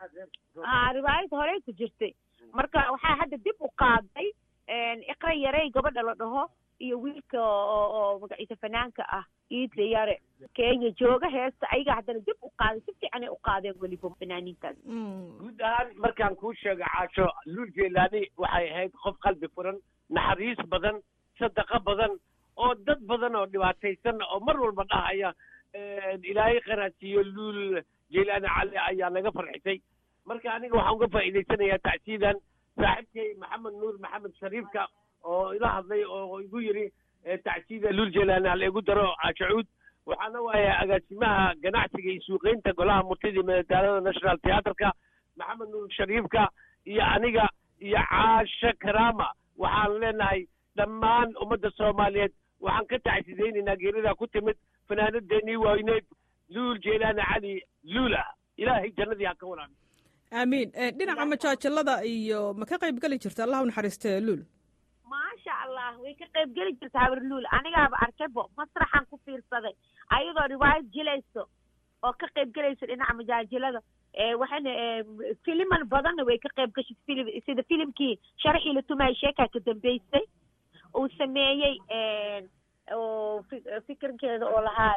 a riwaayad horey ku jirtay marka waxaa hadda dib u qaaday iqra yarey gabadha la dhaho iyo wiilka oo oo magaciisa fanaanka ah iidle yare kenya jooga heesta ayaga haddana dib u qaaday si fiicanay u qaadeen weliba fanaaniintaas Mm. guud ahaan markaan kuu sheego caasho luul jeelaani waxay ahayd qof qalbi furan naxariis badan sadaqo badan oo dad badan oo dhibaataysan oo mar walba dhahaya ilaahay qaraasiiyo luul jeelaani cali ayaa naga farxisay marka aniga waxaan uga faa'iidaysanayaa tacsiidan saaxiibkay maxamed nuur maxamed shariifka oo ila hadlay oo igu yidhi eh, tacsiida luul jeelaani hala igu daro caashacuud waxaana waaye agaasimaha ganacsiga iyo suuqeynta golaha murtida iyo madadaalada national theatreka maxamed nuur shariifka iyo aniga iyo caasho karaama waxaan leenahay dhammaan ummadda soomaaliyeed waxaan ka tacsidaynaynaa geerida ku timid fanaanadeenii wayneed luul jeelaani cali luula ilaahay jannadii ha ka waraabi aamiin Eh, dhinaca majaajilada iyo ma ka qayb geli jirta allah u naxariistee luul maasha allah way ka qayb geli jirta habarluul anigaaba arkaybo masraxan ku fiirsaday ayadoo riwaayad jilayso oo ka qayb gelayso dhinaca majaajilada ee waxayna ee, filiman badanna way ka qayb gashay filim sida filimkii sharaxii la tumayay sheekaa ka dambeysay uu sameeyey een, oo fi- fikirkeeda oo lahaa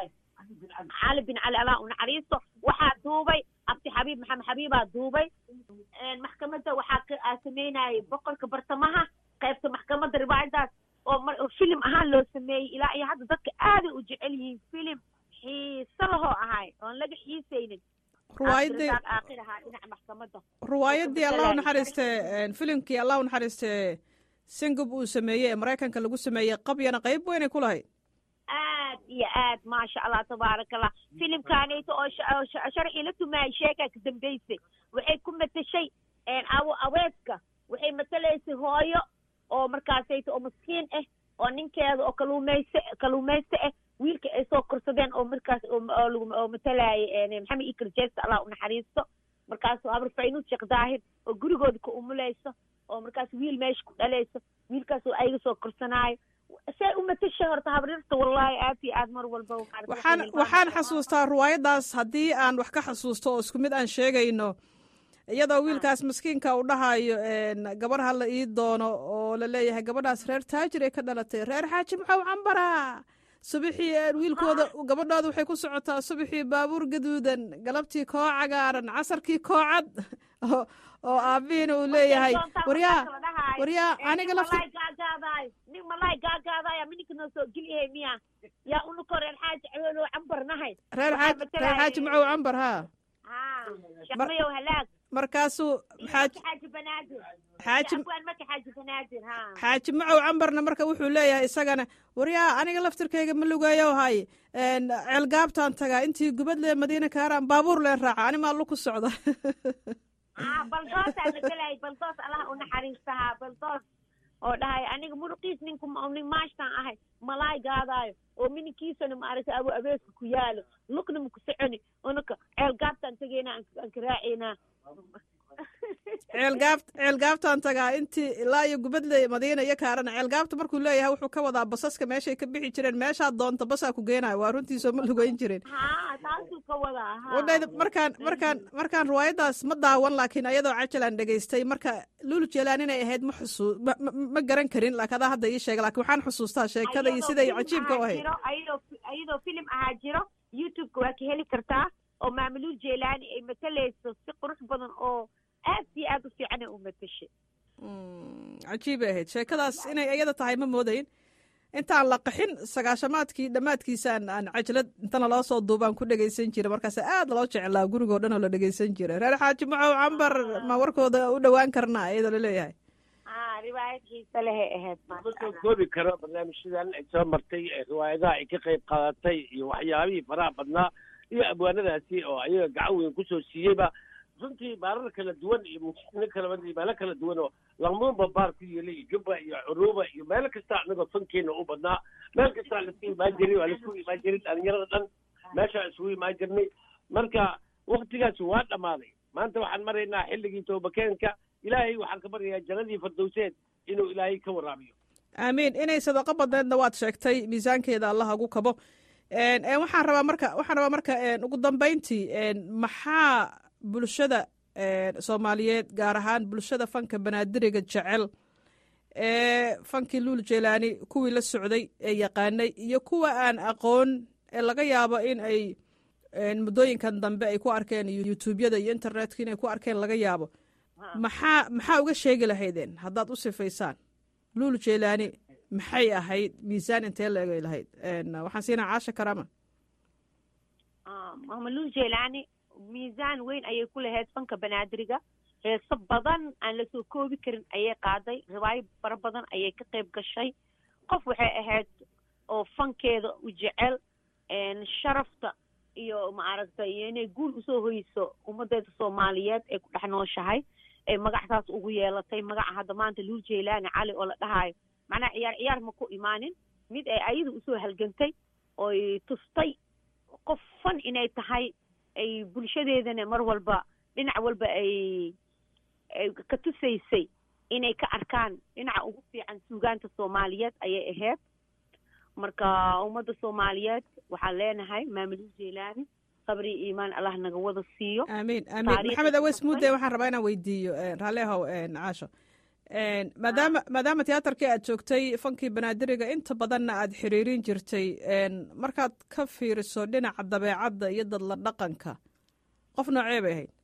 cali bin cali allah u naxariisto waxaa duubay abdi xabiib maxamed xabiibaa duubay een, maxkamadda waxaa ka aa sameynayay boqorka bartamaha qaybta maxkamadda riwaayadaas oo mar oo filim ahaan loo sameeyey ilaa iyo hadda dadka aaday u jecel yihiin filim xiiso lahoo ahay oon laga xiisaynin ruwaayadii Cabdirasaaq aakhir ahaa dhinaca maxkamadda ruwaayadii allah u Salaam. naxariistee filimkii allah u naxariistee singub uu sameeyey ee maraykanka lagu sameeyey qabyana qayb weynay ku lahayd aad iyo aad maasha allah tabaaraka allah filimkaanayto oo sha- oo sha- sharxii la tumaayay sheekaa ka dambeysay waxay ku matashay een, awo aweeska waxay matalaysay hooyo oo markaasayto oo maskiin ah oo ninkeeda oo kaluumayse kaluumayste ah wiilka ay soo korsadeen oo markaas oo oo lagu- oo matalaayay maxamed ikar jeesta allah u naxariisto markaasoo habar faynuus sheekh daahir oo gurigooda ka umulayso oo markaas wiil meesha ku dhalayso wiilkaas oo ayaga soo korsanaayo say u matashay horta habrirta wallaahi aad iyo aad mar walba maaragtay waxaan waxay waxaan hilmaamtaa. xasuustaa ruwaayaddaas haddii aan wax ka xasuusto oo isku mid aan sheegayno iyadoo wiilkaas maskiinka uu dhahayo een, gabar ha la ii doono oo la leeyahay gabadhaas reer taajir ay ka dhalatay reer xaaji maxaw cambaraa subaxii een, wiilkooda gabadhooda waxay ku socotaa subaxii baabuur gaduudan galabtii koo cagaaran casarkii koo cad oo oo aabihiina uu leeyahay Doontaa waryaa markaas la dhahayo, waryaa ee, aniga nin lafti malaay gaagaadaayo nin malaay gaagaadaayo mininka noo soo geliyahay miya yaa unuko reer xaaji cawelo cambarnahay reer waxaa xaaji reer matalaya- xaaji macow cambar haa shaqmayow halaag markaasuu xaaji xaaji banaadir xaaji abwaan marka xaaji banaadir ha xaaji macow cambarna marka wuxuu leeyahay isagana waryaa aniga laftirkayga ma lugeeyo hay ceelgaabtaan tagaa intii gubadle madiina kaaraan baabuur leen raaca ani maa lu ku socda baldoosaa la gelay baldoos allaha u naxariistahaa baldoos oo dhahay aniga muruqiis ninku nin maashtaan ahay malaay gaadaayo oo mininkiisana maaragtay abu abeeska ku yaalo lugna maku soconi unaka ceel gaabtaan tegeyna aan ka raaceynaa ceelgaab ceelgaabtaan tagaa intii ilaa iyo gubadle madiina iyo kaarana ceelgaabta markuu leeyahay wuxuu ka wadaa basaska meeshay ka bixi jireen meeshaad doonta basaa ku geenayo waa runtiisoo ma lugeyn jirin ha taasuu ka wadaa wadhayda markaan markaan markaan riwaayadaas ma daawan laakiin ayadoo cajalaan dhegaystay marka lulu jeelaan inay ahayd ma xusuu ma garan karin laakiin adaa hadda ii sheega lakin waxaan xusuustaa sheekada iyo siday cajiibka u ahayd ayadoo ayadoo filim ahaa jiro youtubeka waa ka heli kartaa oo maamuluul jeelaani ay matalayso si qurux badan oo aad iyo aad u fiican ay u matashay cajiibay ahayd sheekadaas inay iyada tahay ma moodayn intaan la qaxin sagaashamaadkii dhammaadkiisaan aan cajalad intana loo soo duubaan ku dhegaysan jira markaas aad loo jeclaa gurigoo dhan oo la dhegaysan jira reer xaaji macow cambar ma warkooda u dhowaan karnaa iyadoo laleeyahay riwaayad xiise lehay ahayd ma soo koobi karo barnaamijyadan ay soo martay riwaayadaha ay ka qayb qaadatay iyo waxyaabihii faraha badnaa iyo abwaanadaasi oo ayaga gacan weyn kusoo siiyeyba runtii baarar kala duwan iyo muslimiin kala meelo kala duwan oo laqmuunba baar ku yeelay iyo jubba iyo curuuba iyo meelo kasta anagoo fankeena u badnaa meel kastaa laisku imaan jiray waa laisku imaan jiray dhalinyarada dhan meeshaa isugu imaan jirnay marka waktigaasi waa dhammaaday maanta waxaan maraynaa xilligii toobakeenka ilaahay waxaan ka baryayaa jannadii fardowseed inuu ilaahay ka waraabiyo aamiin inay sadaqo badneedna waad sheegtay miisaankeeda allah ugu kabo waxaan rabaa marka waxaan rabaa marka ugu dambayntii maxaa bulshada soomaaliyeed gaar ahaan bulshada fanka banaadiriga jecel ee fankii luul jeelaani kuwii la socday ee yaqaanay iyo kuwa aan aqoon ee laga yaabo in ay muddooyinkan dambe ay ku arkeen youtubyada iyo internetka inay ku arkeen laga yaabo maxaa maxaa uga sheegi lahaydeen haddaad u sifaysaan luul jeelaani maxay ahayd miisaan intee la egay lahayd waxaan siinaa caasha karama mama luul jeelaani miisaan weyn ayay ku lahayd fanka banaadiriga heeso badan aan lasoo koobi karin ayay qaaday riwaayo fara badan ayay ka qayb gashay qof waxay ahayd oo fankeeda u jecel sharafta iyo maaragtay iyo inay guul usoo hoyso ummadeeda soomaaliyeed ee ku dhex nooshahay ee magactaas ugu yeelatay magaca hadda maanta luul jeelaani cali oo la dhahaayo macnaha ciyaar ciyaar ma ku imaanin mid ay ayada usoo halgantay oy tustay qof fan inay tahay ay bulshadeedana mar walba dhinac walba ay ay ka tusaysay inay ka arkaan dhinaca ugu fiican suugaanta soomaaliyeed ayay ahayd marka ummadda soomaaliyeed waxaan leenahay maamulul jeelaani sabri iimaan allah naga wada siiyo aamiin aamiin maxamed aweys mudde waxaan rabaa inaan weydiiyo raallehow caasho maadaama maadaama tiyaatarkii aad joogtay fankii banaadiriga inta badanna aad xiriirin jirtay markaad ka fiiriso dhinaca dabeecadda iyo dadla dhaqanka qof noocee bay ahayd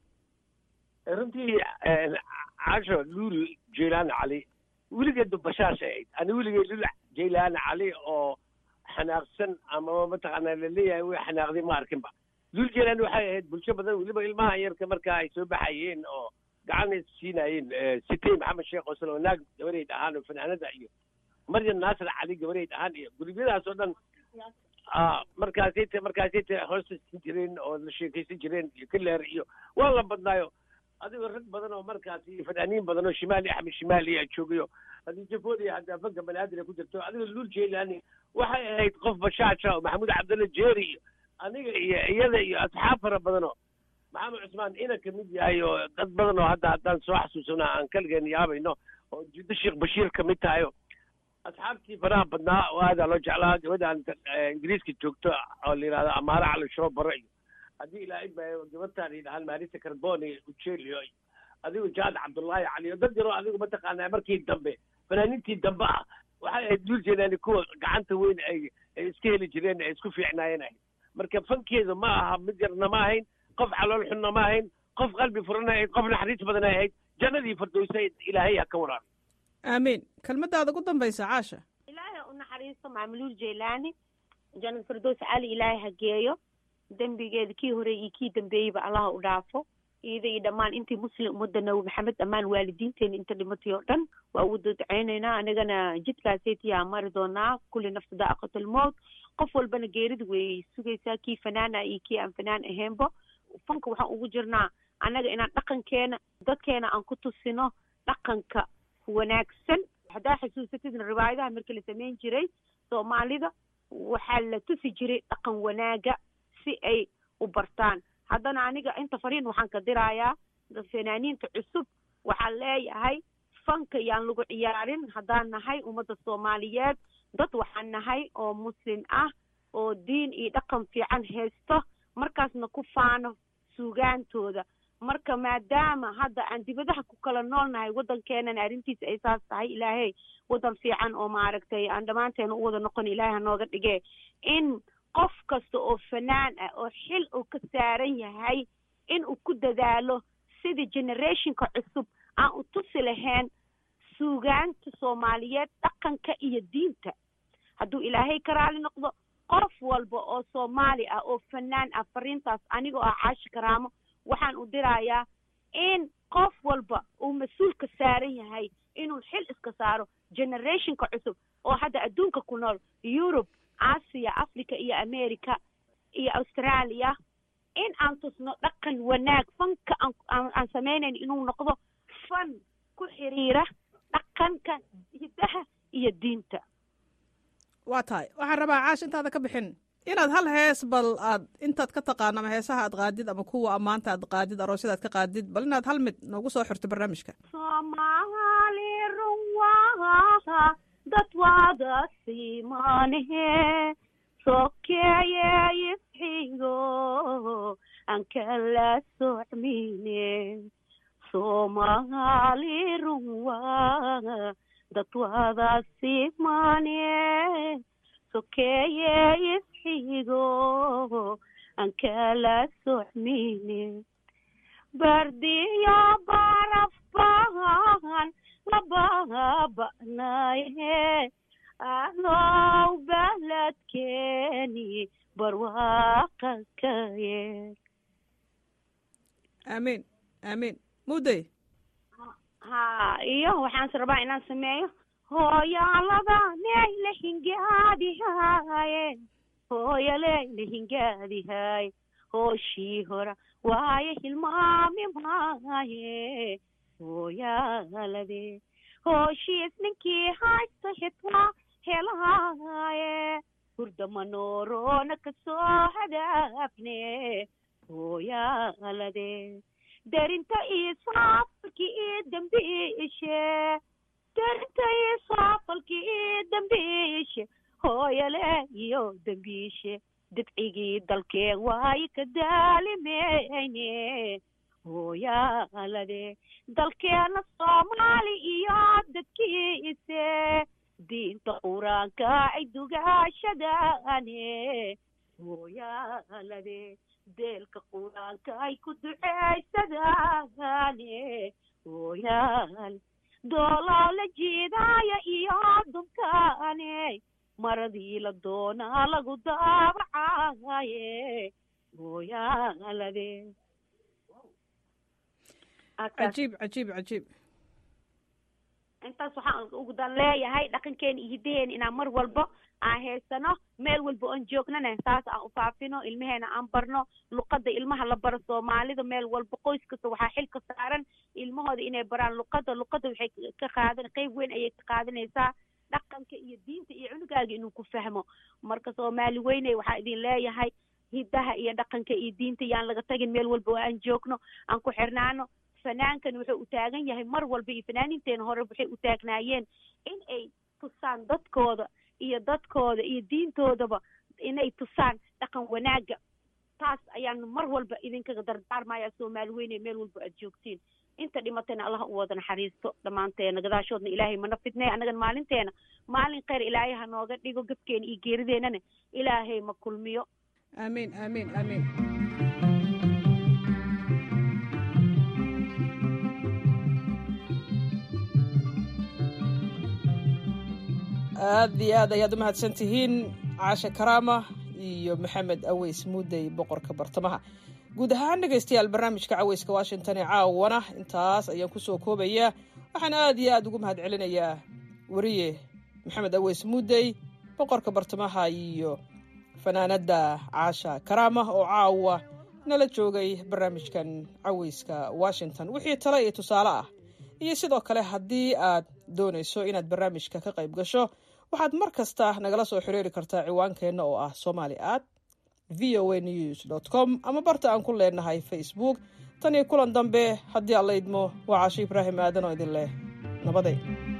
runtii casho luul jeylaani cali weligeedba bashaasha ahayd ani weligeed luul jeylaani cali oo xanaaqsan ama mataqaanaa laleeyahay way xanaaqday ma arkinba luul jeylaani waxay ahayd bulsho badan weliba ilmaha yarka marka ay soo baxayeen oo gacan siinaayeen sitey maxamed sheekh oslo oo naag gabareyd ahaan oo fanaanada iyo maryam naasir cali gabareyd ahaan iyo gurubyadaas oo dhan markaasay t markaasay t hoostaysan jireen oo la sheekaysan jireen iyo kaleer iyo waa la badnaayo adigoo rag badan oo markaas iyo fanaaniin badan oo shimaali axmed shimaali aa joogayo haddii jafoodiya haddaa fanka banaadir ku jirto adigoo luul jeelaani waxay ahayd qof bashaaja oo maxamuud cabdulla jeeri iyo aniga iyo iyada iyo asxaab fara badanoo maxamed cusmaan ina kamid yahay oo dad badan oo hadda haddaan soo xasuusana aan kaligeen yaabayno oo jiddo sheekh bashiir kamid tahayo asxaabtii faraha badnaa oo aadaa loo jeclaa gabadhan ingiriiska joogto oo la yidhahdo amaara cali shoobaro iyo haddii ilaahay ba gabadtaan yidhahaan maalisa carboni ujelio iyo adigu jaad cabdullaahi cali oo dad yaroo adigu mataqaanaa markii dambe fanaaniintii dambe ah waxay ahayd duul jeenaani kuwa gacanta weyn ay ay iska heli jireen ay isku fiicnaayeen ahayd marka fankeedu ma aha mid yarna ma ahayn qof calool xunna ma ahayn qof qalbi furana ahayd qof naxariis badan ay ahayd jannadii fardowsa ilaahay ha ka waraabi aamiin kelmadaada ugu dambaysa caasha ilaahay u naxariisto maamuluul jeylaani jannad firdows cali ilaahay ha geeyo dembigeeda kii hore iyo kii dambeeyeyba allaha u dhaafo iyada iyo dhammaan intii muslim ummadda nabi maxamed dhammaan waalidiinteena inta dhimatay oo dhan waa ugu dadceynaynaa anigana jidkaasaytiyaa mari doonaa kulli nafsa daaqatul mowt qof walbana geerida way sugaysaa kii fanaana iyo kii aan fanaan ahaynba fanka waxaan ugu jirnaa annaga inaan dhaqankeena dadkeena aan ku tusino dhaqanka wanaagsan haddaa xasuusatidna riwaayadaha markii la samayn jiray soomaalida waxaa la tusi jiray dhaqan wanaaga si ay u bartaan haddana aniga inta fariin waxaan ka dirayaa fanaaniinta cusub waxaan leeyahay fanka yaan lagu ciyaarin haddaan nahay ummadda soomaaliyeed dad waxaan nahay oo muslim ah oo diin iyo dhaqan fiican haysto markaasna ku faano suugaantooda marka maadaama hadda aan dibadaha ku kala nool nahay waddankeenana arrintiisa ay saas tahay ilaahay waddan fiican oo maaragtay aan dhammaanteena u wada noqon ilaahay hanooga dhige in qof kasta oo fanaan ah oo xil uu ka saaran yahay in uu ku dadaalo sidii generationka cusub aan u tusi lahayn suugaanta soomaaliyeed dhaqanka iyo diinta hadduu ilaahay ka raali noqdo qof walba oo soomaali ah oo fanaan ah fariintaas anigoo ah caashi karaamo waxaan u dirayaa in qof walba uu mas-uulka saaran yahay inuu xil iska saaro generationka cusub oo hadda adduunka ku nool yurub aasiya africa iyo america iyo australia in aan tusno dhaqan wanaag fanka aan samaynayn inuu noqdo fan ku xiriira dhaqanka hidaha iyo diinta waa tahay waxaan rabaa caash intaada ka bixin inaad hal hees bal aad intaad ka taqaano ama heesaha aad qaadid ama kuwa ammaanta aad qaadid aroosyada aad ka qaadid bal inaad hal mid noogu soo xirto barnaamijka soomaali runwaha dad wada simanehe sokeeye isxigo aan kala socmine soomaali runwaha dad wada simane sokeeye isxigo aan kala socmine bardiyo barafbahan lababanaye anow baladkeeni barwaaqakaye aamiin aamiin mudey ha iyo waxaan is rabaa inaan sameeyo hooyaalada neyla hingaadihaye hooyaleyla hingaadihaye hooshii hora waaye hilmaami maaye hooyaalade hooshiis ninkii haysta xitwaa helaaye hurda manoorona kasoo hadaafne hooyaalade darinta iyo saafalki iyo dambiishe darinta iyo saafalki iyo dambiishe hooyale iyo dambiishe dadcigii dalkeen waayo ka daalimeyne hooyaalade dalkeena soomaali iyo dadkiise diinta qur-aanka ay dugaashadaane hooyaalade deelka qur-aanka ay ku duceysadaane hooyaal doolaa la jiidaaya iyo dumkaane maradii la doonaa lagu daabacaye hooyaalade cajiib cajiib cajiib intaas waxaan ugu dan leeyahay dhaqankeena iyo hidaheena inaan mar walba aan haysano meel walba oon joognana saas aan u faafino ilmaheena aan barno luqadda ilmaha la baro soomaalida meel walba qoys kasta waxaa xilka saaran ilmahooda inay baraan luqadda luqadda waxay ka qaadan qeyb weyn ayay ka qaadanaysaa dhaqanka iyo diinta iyo cunugaaga inuu ku fahmo marka soomaali weyney waxaa idin leeyahay hidaha iyo dhaqanka iyo diinta yaan laga tagin meel walba oo aan joogno aan ku xirnaano fanaankan wuxuu u taagan yahay mar walba iyo fanaaniinteena hore waxay u taagnaayeen in ay tusaan dadkooda iyo dadkooda iyo diintoodaba inay tusaan dhaqan wanaaga taas ayaan mar walba idinkaga dardaarmaya soomaali weyne meel walba aad joogtiin inta dhimatayna allah u wada naxariisto dhammaanteena gadaashoodna ilaahay mana fidnay annagan maalinteena maalin kheyr ilaahay ha nooga dhigo gabkeena iyo geerideenana ilaahay ma kulmiyo aamiin aamiin aamiin aad iyo aad ayaad u mahadsan tihiin caasha karaama iyo maxamed aweys muudey boqorka bartamaha guud ahaan dhegaystayaal barnaamijka caweyska washington ee caawana intaas ayaan kusoo koobayaa waxaan aad iyo aad ugu mahad celinayaa weriye maxamed aweys muudey boqorka bartamaha iyo fanaanadda caasha karaama oo caawa nala joogay barnaamijkan caweyska washington wixii tale iyo tusaale ah iyo sidoo kale haddii aad doonayso inaad barnaamijka ka qayb gasho waxaad mar kasta nagala soo xiriiri kartaa ciwaankeenna oo ah somali at v o a news com ama barta aan ku leenahay facebook tan iyo kulan dambe haddii aan la idmo waa caasho ibraahim aadan oo idin leh nabaday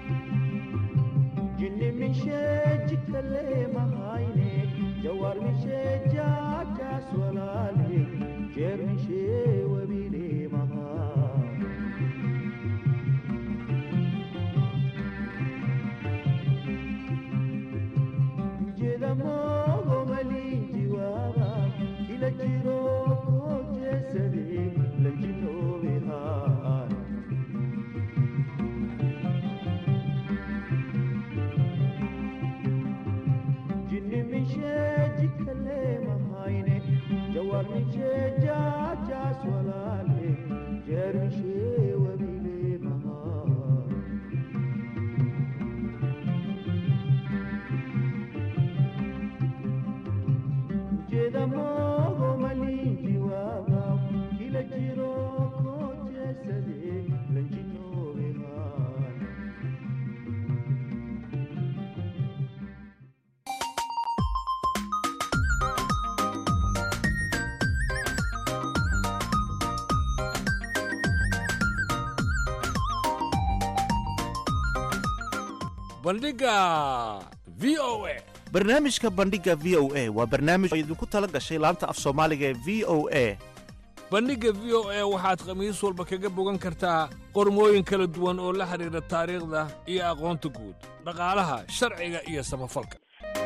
bandhiga v o a barnaamijka bandhiga v o a waa barnaamij oo idinku tala gashay laanta af soomaaliga ee v o a bandhigga v o a waxaad khamiis walba kaga bogan kartaa qormooyin kala duwan oo la xidhiidha taariikhda iyo aqoonta guud dhaqaalaha sharciga iyo samafalka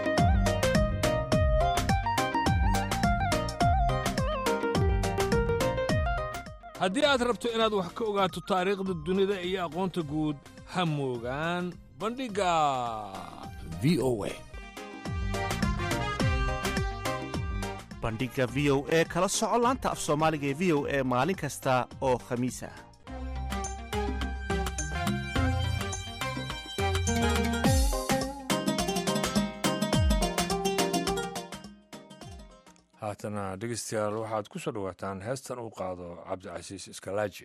haddii aad rabto inaad wax ka ogaato taariikhda dunida iyo aqoonta guud ha moogaan bandhigga v o a bandhiga v o e kala soco laanta af soomaaliga ee v o e maalin kasta oo khamiis ah haatana dhegeystayaal waxaad ku soo dhowaataan heestan uu qaado cabdicasiis iskalaaji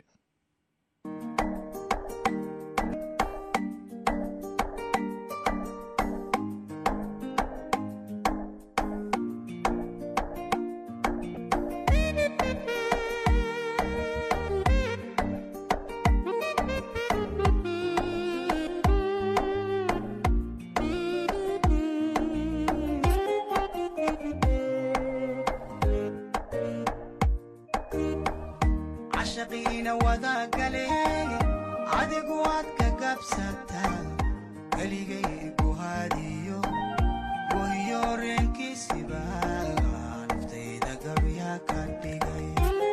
cashaqiina wadagale adigu waad ka gabsataa keligay guhaadiyo wahiyo reenkiisiba naftayda gabya ka dhigay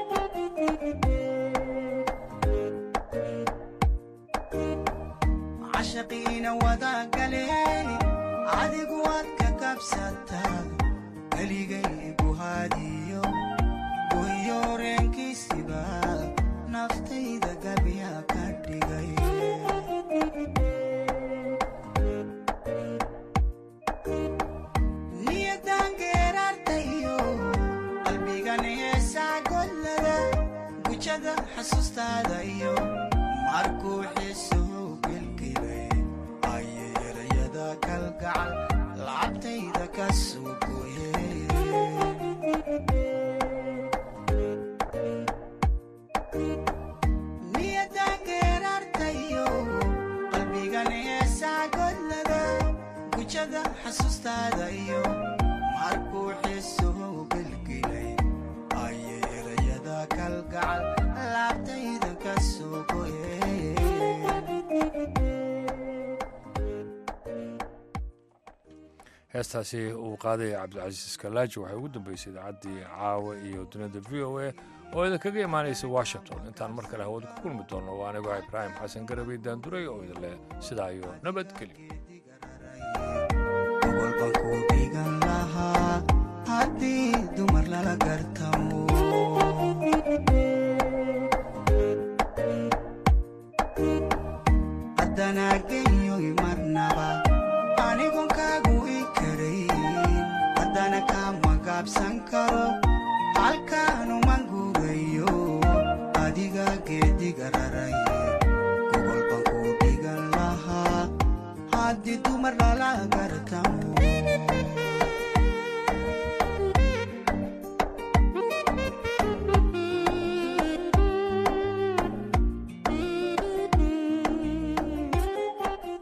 cashaqiina wadagale adigu waad ka gabsataa keligay guhaadiyo wahiyo reenkiisiba naftayda gabya ka dhigay niyadan geeraartayo qalbigan heesaa godlada gujada xasuustaada iyo markuu xiisuhu gelgelay ayay erayada kalgacal lacabtayda ka soo gooyeen niyadan geeraartayo qalbigan heesaa godlada gujada xasuustaada iyo markuu xiisuhu gelgelay ayay erayada kalgacal laabtayda ka soo goyeen heestaasi uu qaadaya cabdicasiis iskalaaji waxay ugu dambeysay idaacaddii caawa iyo dunida v o a oo idinkaga imaanaysa washington intaan mar kale hawada ku kulmi doonno waa anigoo ibraahim xasan garabay daanduray oo idin leh sidaa iyo nabadgelyo gobolban ku dhigan lahaa wanaageyoy marnaba anigon kaagu i karayn haddana kama gaabsan karo halkaanuman guurayo adiga geediga raray gogol baan ku dhigan lahaa haddii dumar lala gartam